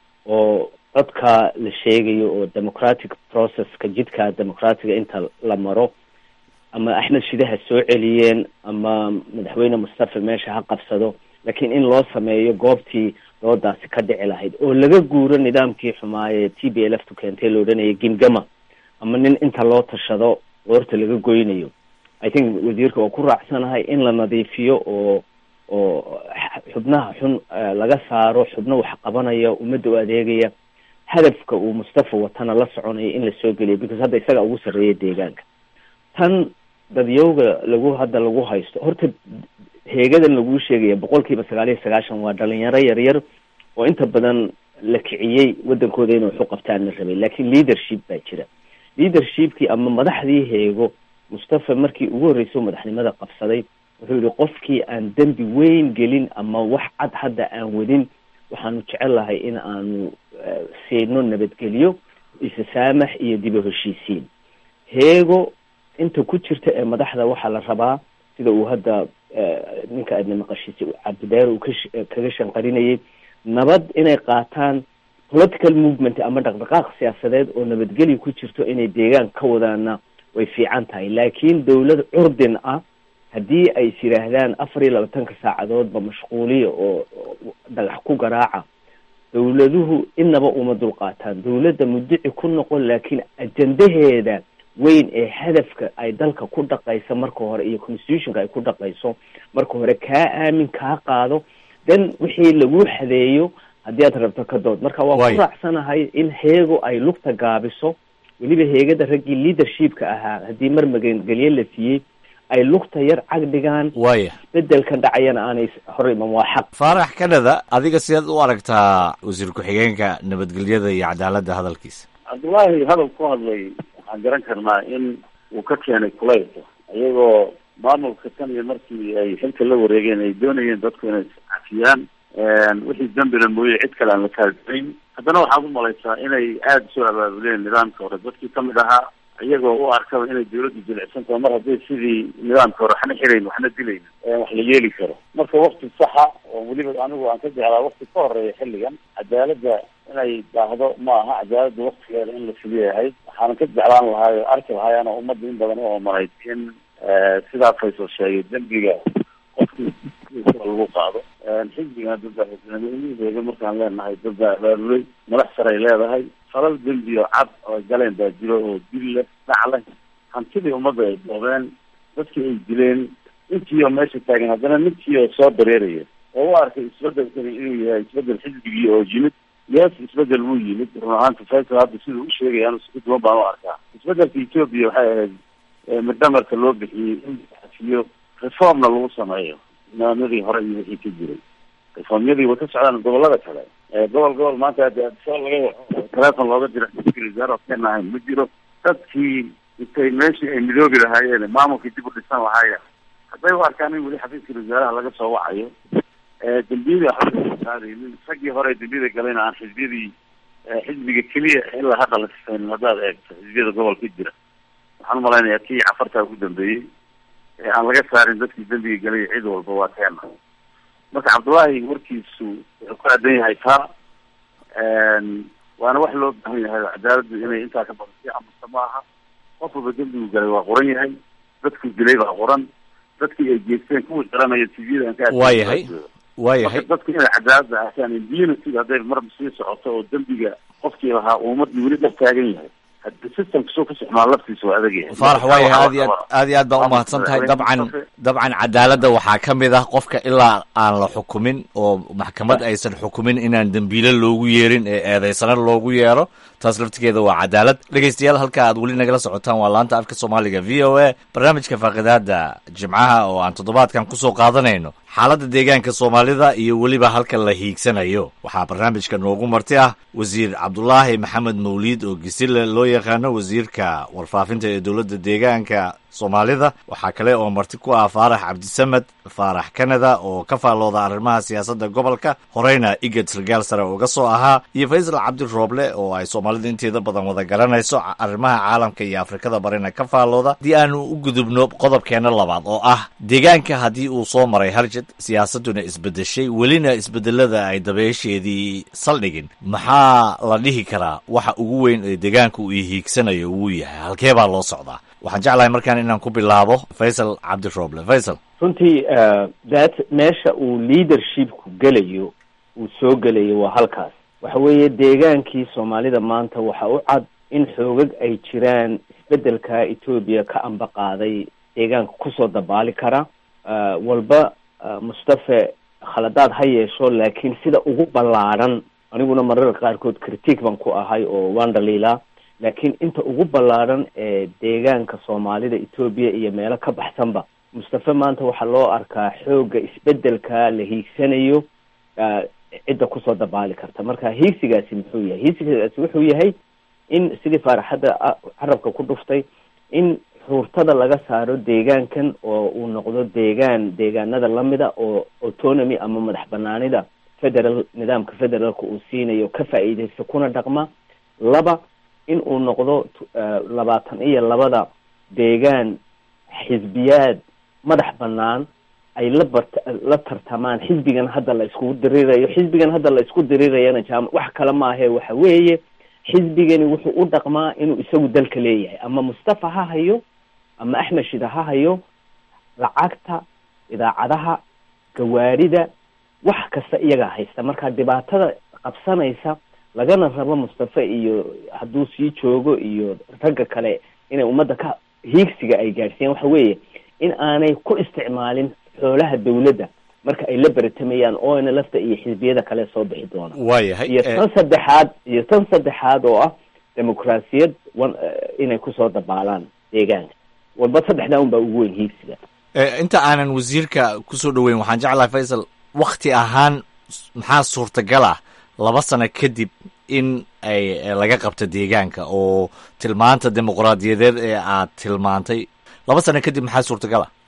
oo codka la sheegayo oo democratic processka jidka democratiga inta la maro ama axmed shidaha soo celiyeen ama madaxweyne mustafa meesha ha qabsado laakiin in loo sameeyo goobtii doodaasi ka dhici lahayd oo laga guuro nidaamkii xumaayee t b l f tu keentay la odhanaya gingama ama nin inta loo tashado qoorta laga goynayo i think wasiirka oo ku raacsanahay in la nadiifiyo oo oo xubnaha xun laga saaro xubno wax qabanaya ummadda u adeegaya hadafka uu mustafa watana la soconaya in la soo geliyo because hadda isaga ugu sarreeya deegaanka tan dadyowga lagu hadda lagu haysto horta heegadan laguu sheegaya boqol kiiba sagaal iyo sagaashan waa dhalinyaro yaryar oo inta badan la kiciyey waddankooda inay waxu qabtaan la rabay laakiin leadership baa jira leadershipkii ama madaxdii heego mustafa markii ugu horreysay madaxnimada qabsaday wuxuu yihi qofkii aan dembi weyn gelin ama wax cad hadda aan wadin waxaanu jecel lahay in aanu siino nabadgelyo isasaamax iyo diba heshiisiin heego inta ku jirta ee madaxda waxaa la rabaa sida uu hadda ninka aadna maqashiisay cabdideer uu ka kaga shanqarinayay nabad inay qaataan political movement ama dhaqdhaqaaq siyaasadeed oo nabadgelyo ku jirto inay deegaan ka wadaana way fiican tahay laakiin dawlad curdin ah haddii ay is yidhaahdaan afar iyo labaatanka saacadoodba mashquuliya oo dhagax ku garaaca dawladuhu inaba uma dulqaataan dawladda mudici ku noqon laakiin ajandaheeda weyn ee hadafka ay dalka ku dhaqayso marka hore iyo constitutionka ay ku dhaqayso marka hore kaa aamin kaa qaado then wixii lagu xadeeyo haddii aad rabto ka dood marka waa ku raacsanahay in heego ay lugta gaabiso weliba heegada raggii leadershipka ahaa haddii mar magangelye la siiyey ay lugta yar cag dhigaan waya bedelkan dhacayana aanay hor iman waa xaq faarax kanada adiga sidaad u aragtaa wasiir ku-xigeenka nabadgelyada iyo cadaaladda hadalkiisa cabdullaahi hadal ku hadlay waxaan garan karnaa in uu ka keenay kulaylka iyagoo maamulka tan iyo markii ay xilka la wareegeen ay doonayeen dadku inay cafiyaan wixii dambina mooye cid kale aan la kaadinayn haddana waxaad u malaysaa inay aada usoo abaabuleen nidaamka hore dadkii kamid ahaa iyagoo u arkaba inay dawladdu jilicsan tahay mar hadday sidii nidaamka hore waxna xirayn waxna dilayn wax la yeeli karo marka wakti saxa oo weliba anigu aan ka jeclaa wakti ka horeeya xilligan cadaaladda inay daahdo ma aha cadaaladda waktigeeda in la fuliyahay waxaanan ka jeclaan lahaay o arki lahaay ana ummadda in badan u omanayd in sidaa faysal sheegay dembiga qofkii lagu qaado xisbigan dadba markaan leenahay dadbaa abaabulay madax saray leedahay falal dembi oo cad oo galeen baa jiro oo dil leh dhac leh hantidii ummadda ay doobeen dadkii ay dileen intii oo meesha taagan haddana ninkii oo soo dareeraya oo u arkay isbedelkani inuu yahay isbedel xisbigii oo yimid yes isbedel wuu yimid run ahaanta faysal hadda siduu u sheegaya anu si duwan baan u arkaa isbedelka etoobiya waxay ahayd midhamarka loo bixiyey in la xafiyo reformna lagu sameeyo nidaamyadii hore iyo wixii ka jiray reformyadii way ka socdaan gobolada kale gobol gobol maanta soo laga telefon looga dira wasaare keen ahayn ma jiro dadkii intay meeshii ay midoobi lahaayeen maamulkii dib u dhisan lahaayeen hadday u arkaan in weli xafiiska wasaaraha laga soo wacayo dembiyadii waxba qaadaynin raggii hore dembiyada galayna aan xisbiyadii xisbiga keliya ilaa hadda la sifaynin haddaad eegto xisbiyada gobolka jira waxaan umalaynayaa kii cafartaa ugu dambeeyey ee aan laga saarin dadkii dembiga gelay cid walba waa teena marka cabdullaahi warkiisu wuxuu ku aadan yahay taa waana wax loo baahan yahay cadaaladdu inay intaa ka badan sii amusta ma aha qof walba dembigu galay waa qoran yahay dadku dilay baa qoran dadkii ay geesteen kuwii garanaya tvda aan ka waa yahay waa yahay dadku inay cadaaladda aasaan impunity hadday marba sii socoto oo dembiga qofkii lahaa ummadii weli dhex taagan yahay hadii systemka soo ka socmaa laftiisa waa adag yahay faarax waa yahay aad iyo aad aad iyo aad baa umahadsan tahay dabcan dabcan cadaaladda waxaa ka mid ah qofka ilaa aan la xukumin oo maxkamad aysan xukumin inaan dembiile loogu yeerin ee eedeysana loogu yeero taas laftigeeda waa cadaalad dhegeystayaal halka aad weli nagala socotaan waa laanta afka soomaaliga v o a barnaamijka faaqidaada jimcaha oo aan toddobaadkan kusoo qaadanayno xaaladda deegaanka soomaalida iyo weliba halka la hiigsanayo waxaa barnaamijka noogu marti ah wasiir cabdulaahi maxamed mawliid oo gisile loo yaqaano wasiirka warfaafinta ee dowladda deegaanka soomaalida waxaa kale oo marti ku ah faarax cabdisamed faarax canada oo ka faallooda arrimaha siyaasadda gobolka horeyna igad sargaal sare uga soo ahaa iyo faysal cabdirooble oo ay soomaalida inteeda badan wada garanayso arrimaha caalamka iyo afrikada barina ka faallooda haddii aanu u gudubno qodobkeena labaad oo ah deegaanka haddii uu soo maray harjad siyaasadduna isbedeshay welina isbedelada ay dabeesheedii saldhigin maxaa la dhihi karaa waxa ugu weyn ee deegaanka uu hiigsanayo wuu yahay halkee baa loo socdaa waxaan jeclahay markaan inaan ku bilaabo faysal cabdirooble faysal runtii that meesha uu leadershipku gelayo uu soo gelayo waa halkaas waxa weeye deegaankii soomaalida maanta waxa u cad in xoogag ay jiraan isbedelka etoobiya ka amba qaaday deegaanka kusoo dabaali kara walba mustafe khaladaad ha yeesho laakiin sida ugu ballaadhan aniguna mararka qaarkood critique baan ku ahay oo waan dhaliilaa laakiin inta ugu ballaadhan ee deegaanka soomaalida etoobiya iyo meelo ka baxsanba mustafe maanta waxaa loo arkaa xoogga isbedelka la hiigsanayo cidda kusoo dabaali karta marka hiigsigaasi muxuu yahay hiigsigaasi wuxuu yahay in sidii faaraxadda carabka ku dhuftay in xuurtada laga saaro deegaankan oo uu noqdo deegaan deegaanada lamida oo autonomy ama madax banaanida federal nidaamka federaalka uu siinayo ka faa'iideysta kuna dhaqma laba in uu noqdo labaatan iyo labada deegaan xisbiyaad madax banaan ay la bart la tartamaan xisbigan hadda la iskugu dirirayo xisbigan hadda la isku dirirayana jaam wax kale maahe waxa weeye xisbigani wuxuu u dhaqmaa inuu isagu dalka leeyahay ama mustafa ha hayo ama axmed shida ha hayo lacagta idaacadaha gawaarida wax kasta iyagaa haysta marka dhibaatada qabsanaysa lagana rabo mustafe iyo hadduu sii joogo iyo ragga kale inay ummadda ka hiigsiga ay gaadhsiiyaan waxa weeye in aanay ku isticmaalin xoolaha dawladda marka ay la beratamayaan oona lafta iyo xisbiyada kale soo bixi doona waayahay iyo tan saddexaad iyo tan saddexaad oo ah dimuqraasiyad wan inay kusoo dabaalaan deegaanka walba saddexdaa un baa ugu weyn hiigsiga inta aanan wasiirka kusoo dhaweyn waxaan jeclahay faysal wakti ahaan maxaa suurtagal ah laba sano kadib in ay laga qabto deegaanka oo tilmaanta dimuqraadiyadeed ee aad tilmaantay laba sano kadib maxaa suurtagal ah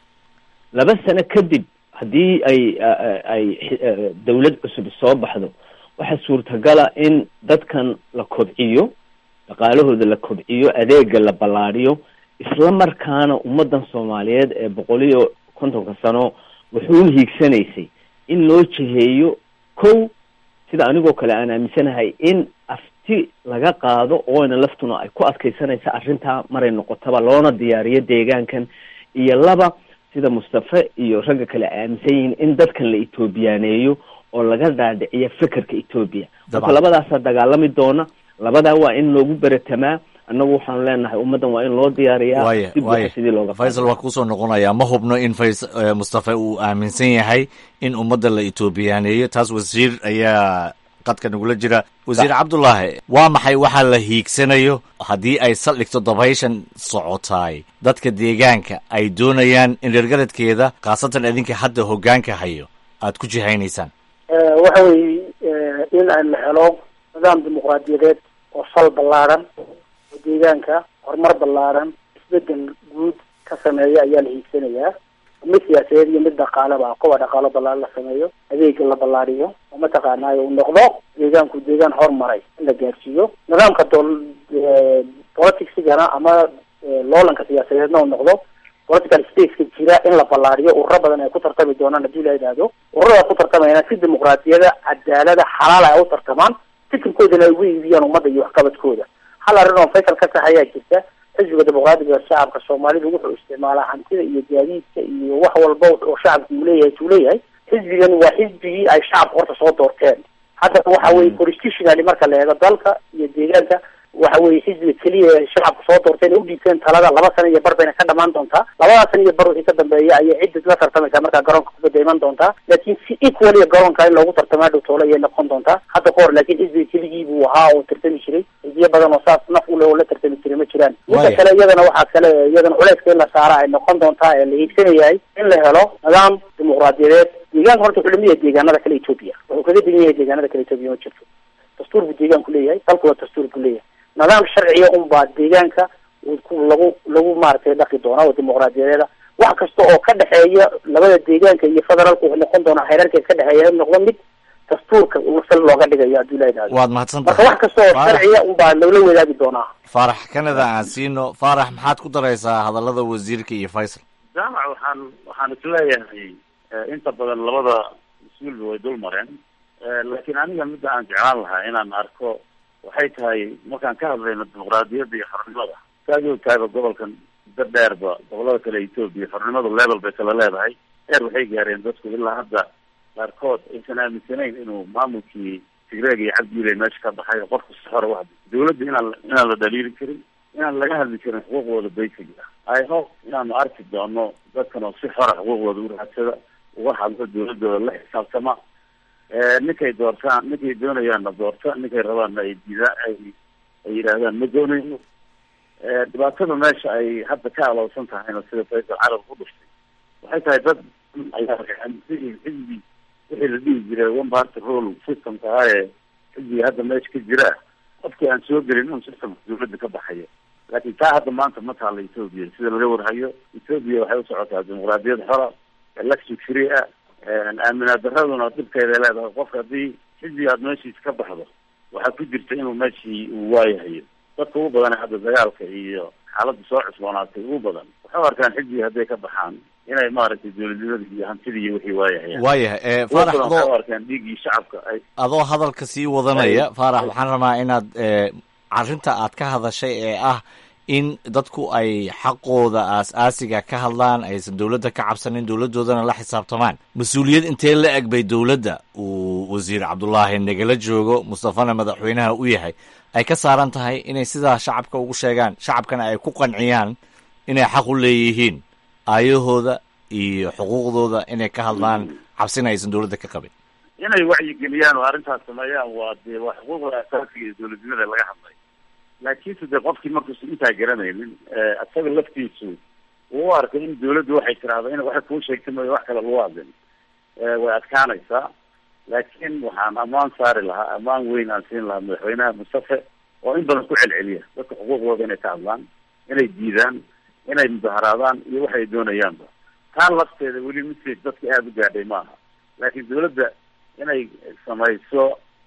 laba sano kadib haddii ay ay dawlad cusub soo baxdo waxaa suurtagala in dadkan la kobciyo dhaqaalahooda la kobciyo adeega la ballaadhiyo isla markaana ummaddan soomaaliyeed ee boqol iyo kontonka sano wuxuu hiigsanaysay in loo jiheeyo kow sida anigoo kale aan aaminsanahay in afti laga qaado oona laftuna ay ku adkaysanaysa arrintaa maray noqotaba loona diyaariyo deegaankan iyo laba sida mustafe iyo ragga kale aaminsan yihiin in dadkan la etoobiyaaneeyo oo laga dhaadhiciyo fekerka etoobiya marka labadaasaa dagaalami doona labadaa waa in loogu beratamaa annagu waxaanu leenahay ummaddan waa in loo diyaariyaa waya si buuxa waya sidii looga faysal waa kuusoo noqonayaa ma hubno in fays eh, mustafe uu aaminsan yahay in ummadda la etoobiyaaneeyo taas wasiir ayaa qadka nagula jira wasiir cabdulaahi waa maxay waxa la hiigsanayo haddii ay saldhigto dabayshan socotaay dadka deegaanka ay doonayaan in reergaradkeeda khaasatan idinka hadda hoggaanka hayo aad ku jihaynaysaan waxa weeye in aan la helo nidaam dimuqraadiyadeed oo sal ballaaran oo deegaanka horumar ballaaran isbedel guud ka sameeya ayaa la hiigsanayaa mid siyaasadeed iyo mid dhaqaaleba kuwa dhaqaalo ballaaran la sameeyo adeega la ballaariyo oo mataqaanaayo uu noqdo deegaanku deegaan hormaray in la gaarsiiyo nidaamka dool politicsigana ama loolanka siyaasadeedna uu noqdo political spaceka jira in la ballaariyo ururo badan ay ku tartami doonaan haddii la yidhaahdo ururada ku tartamayana si dimuqraadiyada cadaalada xalaala ay u tartamaan fikirkoodana ay ugu iibiyaan ummadda iyo waxqabadkooda hal arrin oo faysal ka tahay ayaa jirta xisbiga dimuqraadiga shacabka soomaalidu wuxuu isticmaalaa hantida iyo gaadiidka iyo wax walba oo shacabku uu leeyahay tuu leeyahay xisbigan waa xisbigii ay shacabka horta soo doorteen haddana waxa weye constitutionally marka la eego dalka iyo deegaanka waxa weye xisbiga keliya ay shacabka soo doorteen ay u dhiibteen talada laba sana iyo bar bayna ka dhamaan doontaa labada sana iyo bar wixii ka dambeeya ayay cidda la tartamaysaa markaa garoonka kubadda iman doontaa laakiin si equalia garoonka in loogu tartamaa dhow toole ayay noqon doontaa hadda ka hor laakiin xisbiga keligii buu ahaa oo tartami jiray xisbiyo badan oo saas naf u leh oo la tartami jiray ma jiraan midda kale iyadana waxaa kale iyadana culeyska in la saara ay noqon doontaa ee la hiigsanayahay in la helo nidaam dimuqraadiyadeed deegaanka horta wuxuu lamid yahay deegaanada kale etoobiya wuxuu kaga degan yahay deegaanada kale etoobiya ma jirto dastuur buu deegaanku leeyahay dalku waa dastuur buu leeyahay nidaam sharciya unbaa deegaanka lagu lagu maaragtay dhaqi doona oo dimuqraadiyadeeda wax kasta oo ka dhexeeya labada deegaanka iyo federaalku wuxuu noqon doonaa xeerarka ka dhexeeya in noqdo mid dastuurka sal looga dhigayo haddii la yidhahdo waad mahadsan marka wax kasta oo sharciya unbaa loola wadaagi doonaa faarax kanada aan siino faarax maxaad ku daraysaa hadallada wasiirka iyo faysal jaamac waxaan waxaan isleeyahay inta badan labada mas-uulba way dul mareen laakiin aniga midda aan jeclaan lahaa inaan arko waxay tahay markaan ka hadlayno dimuqraadiyadda iyo xornimada saad ogtahayba gobolkan muddo dheerba gobolada kale etoobiya xornimadu level bay kala leedahay heer waxay gaareen dadku ilaa hadda qaarkood aysan aaminsanayn inuu maamulkii tigreeg iyo cabdiile meesha ka baxay oo qofku si xora wax dawladda inaan inaan la dhaliili karin inaan laga hadli karin xuquuqdooda basic ah i hope inaanu arki doono dadkan oo si xora xuquuqdooda u raadsada uga hadlo dawladooda la xisaabtama ninkay doortaan ninkay doonayaanna doorta ninkay rabaanna ay dida ay ay yidhaahdaan ma doonayno dhibaatada meesha ay hadda ka alowsan tahayna sida faysal carab ku dhuftay waxay tahay dad ayaa xisbi wixii la dhihi jiray one party rule systemka ah ee xisbiga hadda meesha ka jira qofkii aan soo gelin un systemka dawladda ka baxayo laakiin taa hadda maanta ma taalla ethoobia sida laga warhayo ethoobia waxay u socotaa dimuqraadiyad xora election free ah aaminaad daraduna dhibkeeday leedahay qofka haddii xisbiga aad meeshiisa ka baxdo waxaa ku jirta inuu meeshii uu waayahayo dadka ugu badan hadda dagaalka iyo xaaladda soo cusboonaatay ugu badan waxay u arkaan xisbiga hadday ka baxaan inay maaragtay dawladnimada iyo hantida iyo wixii waayahayaan waayahay faarax waxay u adoo arkaan dhiiggii shacabka ay adoo hadalka sii wadanaya faarax waxaan rabaa inaad arrinta aad ka hadashay ee ah in dadku ay xaqooda aas-aasiga ka hadlaan aysan dowladda ka cabsanin dowladdoodana la xisaabtamaan mas-uuliyad intee la eg bay dowladda uu wasiir cabdulaahi nagala joogo mustafana madaxweynaha u yahay ay ka saaran tahay inay sidaa shacabka ugu sheegaan shacabkana ay ku qanciyaan inay xaq u leeyihiin aayahooda iyo xuquuqdooda inay ka hadlaan cabsina aysan dowladda ka qabin inay wacyigeliyaan oo arrintaas sameeyaan waa dee waa xuquuqda asaasiga iyo dowladnimada laga hadlay laakiinse dee qofkii markuusan intaa garanaynin isaga laftiisu uu u arkay in dawladdu waxay tiraahdo in waxay kuu sheegtay mooya wax kale lagu hadlin way adkaanaysaa laakiin waxaan ammaan saari lahaa ammaan weyn aan siin lahaa madaxweynaha mustafe oo in badan ku celceliya dadka xuquuqdooda inay ka hadlaan inay diidaan inay mudaharaadaan iyo waxay doonayaanba taa lafteeda weli message dadka aada u gaadhay maaha laakiin dawladda inay samayso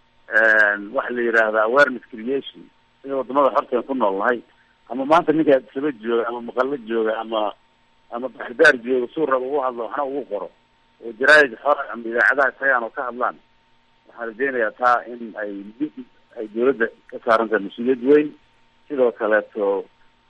waxa la yidhaahda awareness creation sida wadamada horteen ku nool nahay ama maanta ninka saba jooga ama maqalo jooga ama ama baxdaar jooga suu raba ugu hadlo waxna ugu qoro oo jaraaid xora ama idaacadaha tagaan oo ka hadlaan waxaan rajeynayaa taa in ay ay dawladda ka saaran tahay mas-uuliyad weyn sidoo kaleeto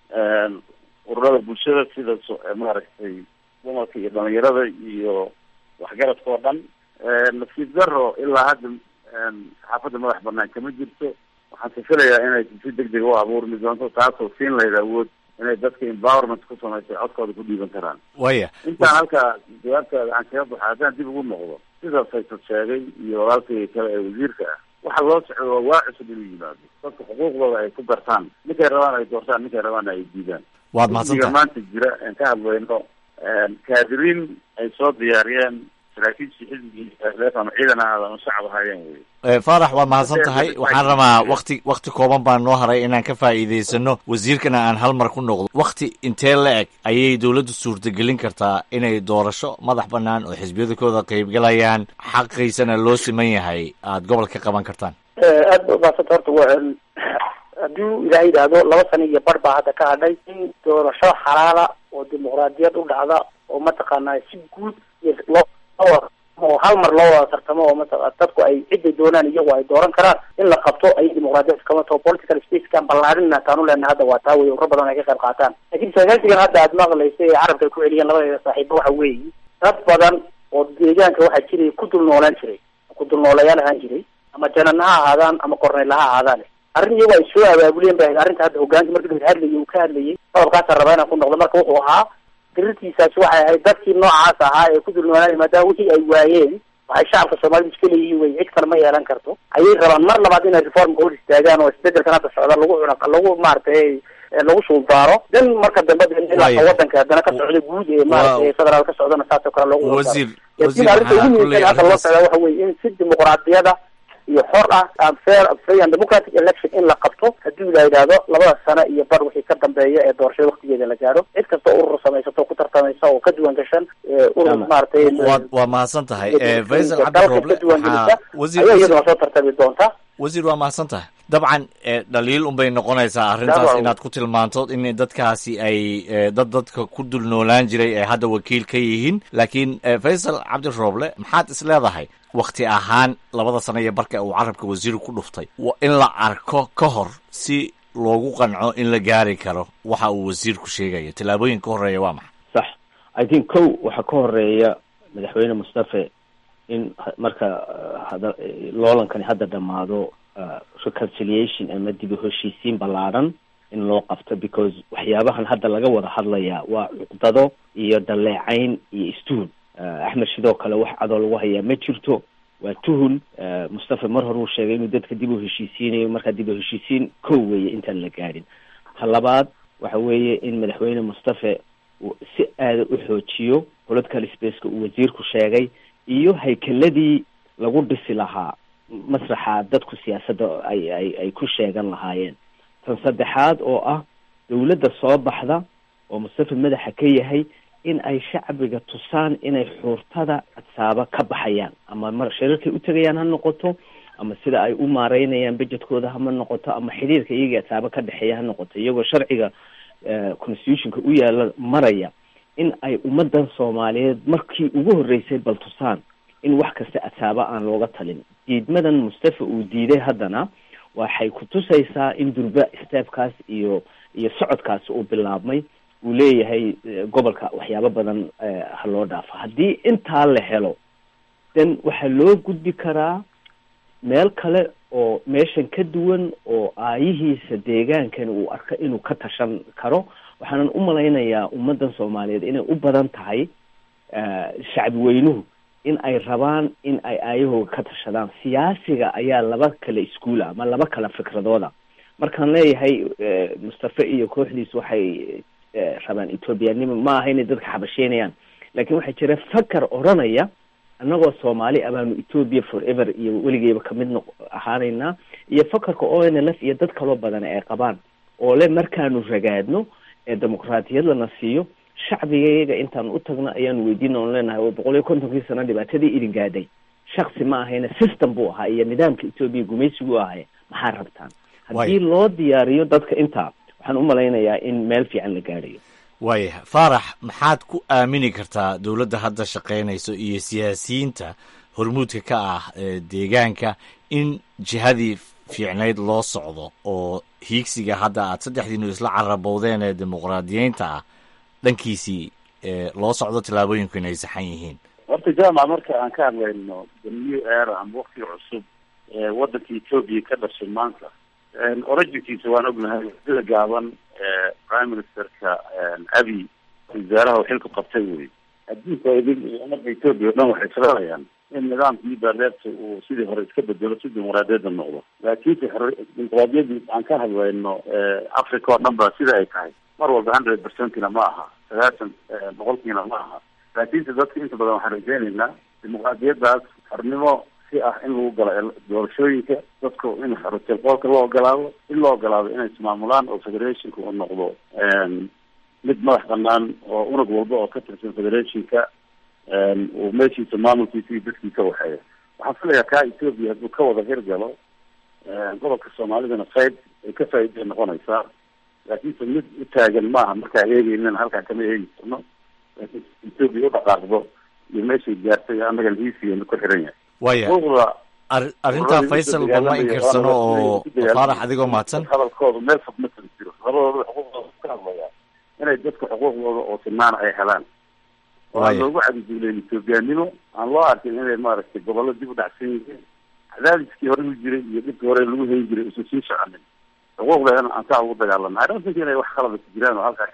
ururada bulshada sida maaragtay dumarka iyo dhalinyarada iyo waxgaradka oo dhan nasiib daro ilaa hadda saxaafadda madax banaan kama jirto waxaan sifilayaa inay si deg deg u abuurmi doonto taasoo siin lahayd awood inay dadka empowerment ku samaysa codkooda ku dhiiban karaan waya intaan halkaa jawaabtaada aan kaga baxo haddaan dib ugu noqdo sida faysal sheegay iyo walaalkay kale ee wasiirka ah waxa loo socdo waa waa cusub inuu yimaado dadka xuquuqdooda ay ku gartaan ninkay rabaan ay doortaan ninkay rabaana ay diidaan waad mahadsantahay maanta jira aan ka hadlayno kaadiriin ay soo diyaariyeen saraakiishii xisbigii ama ciidan ahaada ama shacab ahaayeen wey faarax waad mahadsan tahay waxaan rabaa wakti wakti kooban baan noo haray inaan ka faa'iidaysano wasiirkana aan hal mar ku noqdo wakti intee la eg ayay dowladdu suurtagelin kartaa inay doorasho madax bannaan oo xisbiyadakooda qaybgalayaan xaqiisana loo siman yahay aada gobol ka qaban kartaan aad ba umahadsanta horta waa hadduu ilaah yidhaahdo laba sana iyo bar baa hadda ka hadhay in doorasho xalaala oo dimuqra dimuqraadiyad u dhacda oo mataqaanaa si guud iyo loo oo hal mar loo wada tartamo oo maa dadku ay ciday doonaan iyagu ay dooran karaan in la qabto ay dimuqraadiyad kama taho political spacekan ballaarina taanu leenahay hadda waa taa wey urro badan ay ka qayb qaataan laakiin sagaalsigan hadda aad maqlaysa ee carabka ay ku celiyeen labadeeda saaxiibo waxa weeye dad badan oo deegaanka waxaa jiray ku dul noolaan jiray ku dul noolayaal ahaan jiray ama janan ha ahaadaan ama korneyl ha ahaadaan arrin iyagu ay soo abaabuleen ba arrinta hadda hogaanka markii hadlayay uu ka hadlayay qodobkaasa rabaa inaan ku noqdo marka wuxuu ahaa dirirtiisaasi waxay ahayd dadkii noocaas ahaa ee ku dul noolaanay maadaama wixii ay waayeen waxay shacabka soomaalida iska leeyihiin wey cid kale ma yeelan karto ayay rabaan mar labaad inay reformka hor istaagaan oo isbedelkan hadda socda lagu cuna lagu maaragtay lagu suuldaaro dan marka dambe ilaa wadanka haddana ka socda guud ee maaragtay federaal ka socdana saasoo kale loogu wasiir laakiin arrinta ugu muhiimsan hadda loo socdaa waxa weye in si dimuqraadiyada iyo xor ah fair free and democratic election in la qabto haddii la yidhaahdo labada sano iyo bar wixii ka dambeeya ee doorashada waktigeeda la gaaro cid kasta urur samaysato ku tartamaysa oo ka duwan gashan urur maaragtay waa waa mahadsan tahay faysal cabdi rooble ka duwan gelisa wasiir ayaa iyaduna soo tartami doonta wasiir waa mahadsan tahay dabcan dhaliil unbay noqonaysaa arrintaas inaad ku tilmaanto in dadkaasi ay dad dadka ku dul noolaan jiray ay hadda wakiil ka yihiin laakiin faysal cabdi rooble maxaad is leedahay wakti ahaan labada sano iyo barka uu carabka wasiiru ku dhuftay in la arko ka hor si loogu qanco in la gaari karo waxa uu wasiirku sheegaya tallaabooyin ka horeeya waa maxay sax i think kow waxaa ka horeeya madaxweyne mustafe in marka hada loolankani hadda dhammaado reconciliation ama dib u heshiisiin ballaadhan in loo qabto because waxyaabahan hadda laga wada hadlayaa waa cuqdado iyo dhaleecayn iyo istuhun axmed sidoo kale wax cadoo lagu hayaa ma jirto waa tuhun mustafa mar hore uu sheegay inuu dadka dib u heshiisiinayo markaa dib u heshiisiin kow weeye intaan la gaadhin ta labaad waxa weeye in madaxweyne mustafe uu si aada u xoojiyo political spaceka uu wasiirku sheegay iyo haykeladii lagu dhisi lahaa masraxa dadku siyaasadda ay ay ay ku sheegan lahaayeen tan saddexaad oo ah dawladda soo baxda oo mustafa madaxa ka yahay in ay shacbiga tusaan inay xuurtada cadsaaba ka baxayaan ama mar shirarkay u tegayaan ha noqoto ama sida ay u maareynayaan budgetkooda hama noqoto ama xidhiirka iyaga cadsaaba ka dhexeeya ha noqoto iyagoo sharciga constitutionka u yaala maraya in ay ummadan soomaaliyeed markii ugu horreysay bal tusaan in wax kasta cadsaaba aan looga talin diidmadan mustafa uu diiday haddana waxay ku tusaysaa in durba steebkaas iyo iyo socodkaasi uu bilaabmay uu leeyahay gobolka waxyaabo badan ha loo dhaafo haddii intaa la helo then waxaa loo gudbi karaa meel kale oo meeshan ka duwan oo aayihiisa deegaankani uu arko inuu ka tashan karo waxaanan u malaynayaa ummaddan soomaaliyeed inay u badan tahay shacbi weynuhu in ay rabaan in ay aayahooga ka tashadaan siyaasiga ayaa laba kale iskuula ama laba kale fikradooda markaan leeyahay mustafe iyo kooxdiis waxay rabaan ethoobiyanimo ma aha inay dadka xabasheynayaan laakiin waxaa jira fakar odranaya annagoo soomaali ah baanu ethoobia forever iyo weligeyba kamid noq ahaanaynaa iyo fakarka o n l f iyo dad kaloo badan ay qabaan oo le markaanu ragaadno ee dimuqraatiyad lana siiyo shacbigayaga intaanu u tagno ayaanu weydiina on leenahay oo boqol iyo kontonkii sano dhibaatadii idin gaadhay shaksi ma ahayna system buu ahaa iyo nidaamka ethoobia gumaysigu ahay maxaa rabtaan haddii loo diyaariyo dadka intaa waxaan u malaynayaa in meel fiican la gaadhayo waayahay faarax maxaad ku aamini kartaa dowladda hadda shaqaynayso iyo siyaasiyiinta hormuudka ka ah deegaanka in jihadii fiicnayd loo socdo oo hiigsiga hadda aad saddexdiinu isla carabowdeen ee dimuqraadiyeynta ah dhankiisii loo socdo tallaabooyinku inay saxan yihiin horta jaamac marka aan ka hadlayno the new era ama wakti cusub ee waddanka ethoobia ka dhashay maanta originkiisa waan ognahay sida gaaban prime ministerka abi wasaaraha uu xilku qabtay wey adduunka idin iyo ummadda ethoobia o dhan waxay filanayaan in nidaamkii baarleebta uu sidii hore iska bedelo si dimuqraadiyadda noqdo laakiinse dimuqraadiyadii aan ka hadlayno africa oo dhan ba sida ay tahay mar walba hundred percentina ma aha sagaashan boqolkiina ma aha laakiinse dadka inta badan waxaan rajeynaynaa dimuqraadiyaddaas xornimo si ah in lagu galo doorashooyinka dadku in xorotelqoolka loo ogolaado in loo ogolaado inay ismaamulaan oo federationka uu noqdo mid madax banaan oo unug walba oo ka tirsan federationka uu meeshiisa maamulkiisa iyo dadkiisa waxeeya waxaan filayaa kaa ethoobia hadduu ka wada hirgalo gobolka soomaalidana qayb ay ka faa'iiday noqonaysaa laakiinse mid u taagan maaha markaa eegeynana halkaa kama eegi karno laakiin etoobiya u dhaqaaqdo iyo meeshay gaartay annaga hiisigeena ku xiran yahay waya xuquuqda ar- arrintaa faysal ba ma inkirsano oo faarax adigoo mahadsan hadalkooda meel fog ma kala jiro labadooda xuquuqdooda ka hadlayaa inay dadka xuquuqdooda oo sinaana ay helaan oo aan Waaya. loogu cadiduuleyn etoobiyaanimo aan loo arkin inay maaragtay gobollo dib u dhacsan yihiin cadaadiskii hore u jiray iyo dhibkii hore lagu hayn jiray usan sii soconin xuquuqdeena aan saa ugu dagaalana I don't think inay wax qalada ku jiraan oo halkaa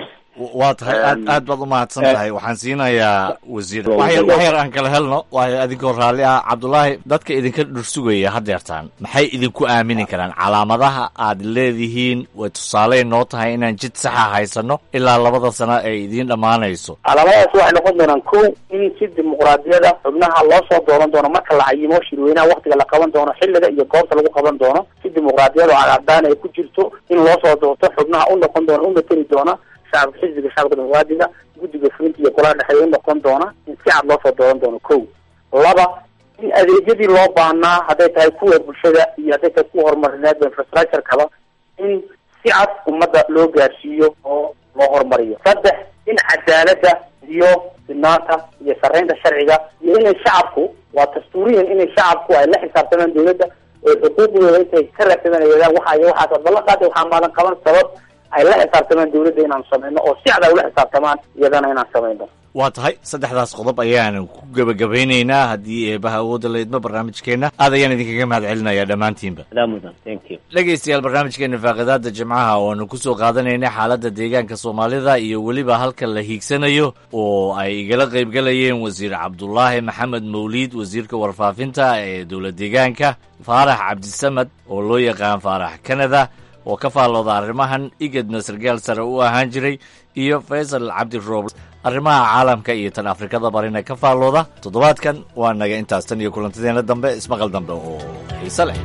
waa tahay aad aad baad u mahadsan tahay waxaan siinayaa wasiir wax yar wax yar aan kala helno waayo adinkoo raalli ah cabdulaahi dadka idinka dhursugaya haddeertaan maxay idinku aamini karaan calaamadaha aad leedihiin way tusaaley noo tahay inaan jid saxa haysano ilaa labada sano ay idiin dhammaanayso calaamadahaas waxay noqon doonaan ko in si dimuqraadiyada xubnaha loo soo dooran doono marka la cayimo shirweynaha waktiga la qaban doono xilliga iyo goobta lagu qaban doono si dimuqraadiyada oo cadcadaan ay ku jirto in loo soo doorto xubnaha u noqon doona u mateli doona shacabka xisbiga shacabka dimuqraadiga guddiga fulinta iyo golaha dhexeeya u noqon doona in si cad loo soo dooran doono ko laba in adeegyadii loo baahnaa hadday tahay kuwa bulshada iyo hadday tahay kuwa horumarineed infrastructure-kaba in si cad ummadda loo gaarsiiyo oo loo horumariyo saddex in cadaaladda iyo sinaanta iyo sarreynta sharciga iyo inay shacabku waa dastuuriyan inay shacabku ay la xisaabtamaan dawladda oo xuquuqdooda intay ka raadsadanayadaan waxa iyo waxaas ballan qaada waxaa maadan qaban sabab ay la xisaabtamaan dawladda inaan sameyno oo si cad ay ula xisaabtamaan iyadana inaan sameyno waa tahay saddexdaas qodob ayaan ku gebagabeynaynaa haddii eebaha awoodda la idmo barnaamijkeenna aad ayaan idinkaga mahad celinayaa dhammaantiinba adaa mudan thank you dhegaystayaal barnaamijkeena faaqidaada jimcaha waanu ku soo qaadanaynay xaaladda deegaanka soomaalida iyo weliba halka la hiigsanayo oo ay igala qaybgalayeen wasiir cabdulaahi maxamed mawliid wasiirka warfaafinta ee dowla deegaanka faarax cabdisamad oo loo yaqaan faarax kanada oo ka faallooda arrimahan igedna sargaal sare u ahaan jiray iyo faysal cabdi roob arrimaha caalamka iyo tan afrikada barina ka faallooda toddobaadkan waa naga intaas tan iyo kulantadeena dambe ismaqal dambe oo xiise leh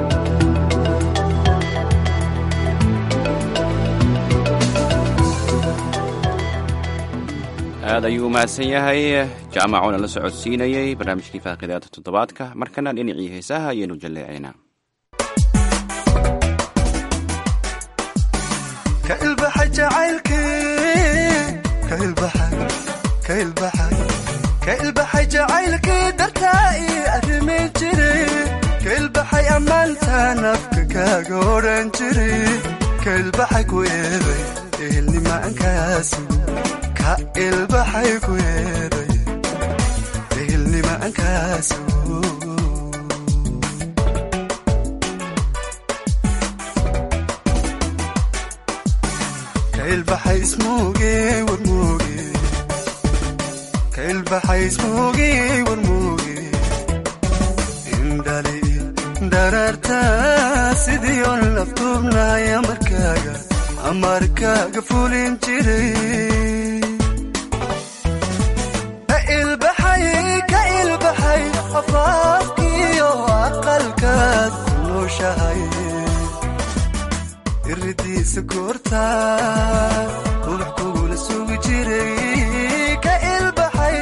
aad ayuu u mahadsan yahay jaamacuuna la socodsiinayey barnaamijkii faaqidaada toddobaadka markana dhinacii heesaha ayaynu jalleecaynaa ka ilbaxay jacaylkii ka ilbaxay ka ilbaxay ka ilbaxay jacaylkii dartaa ii arrimi jiray ka ilbaxay ammaantaan afka kaaga odhan jiray ka ilbaxay ku eeday ehelnimaankaasi ka ilbaxay ku eeday ehelnimaankaasi kailbaxay ismuuge warmuuge kailbaxay ismuuge warmuuge indhali daraarta sidii on laftuubnahay amarkaaga amarkaaga fulin jiray ka ilbaxay ka ilbaxay afaafkiyo aqalkaad ku nooshahay iridiisa goorta ruux kugula sugi jiray ka ilbaxay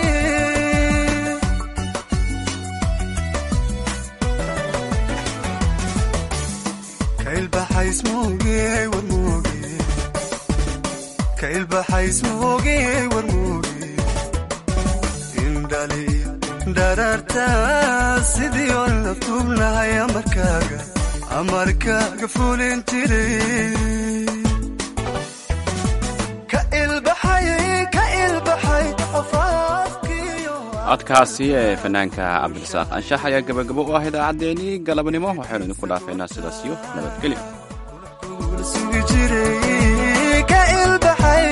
ka ilbaxay ismuuge warmuuge ka ilbaxay ismuuge warmuuge indhali daraarta sidii on laftuubnahay amarkaaga amarkaaga fulin jiray ka ilbaxay ka ilbaxay afaafkiyo codkaasi ee fanaanka cabdirasaaq anshax ayaa gabagabo u ah idaacaddeenii galabnimo waxaynu idinku dhaafaynaa sidaas iyo nabadgelyo kugula sugi jiray ka ilbaxay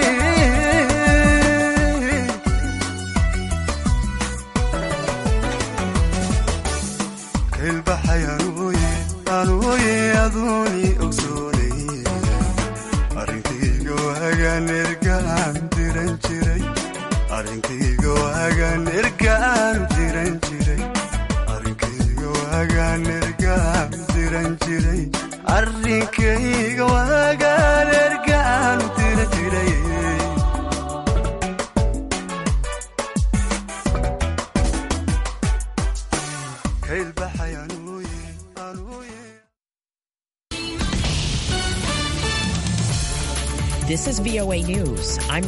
ka ilbaxay anuuye anuuye aduuni ogsoonay arrinkayga waagaan ergaan diran jiray arrinkayga waagaan ergaan diran jiray arrinkayga waagaan ergaan diran jiray arrinkayga waagaan ergaan diran jiray ka ilbaxay anuuye anuuye This is VOA News. I'm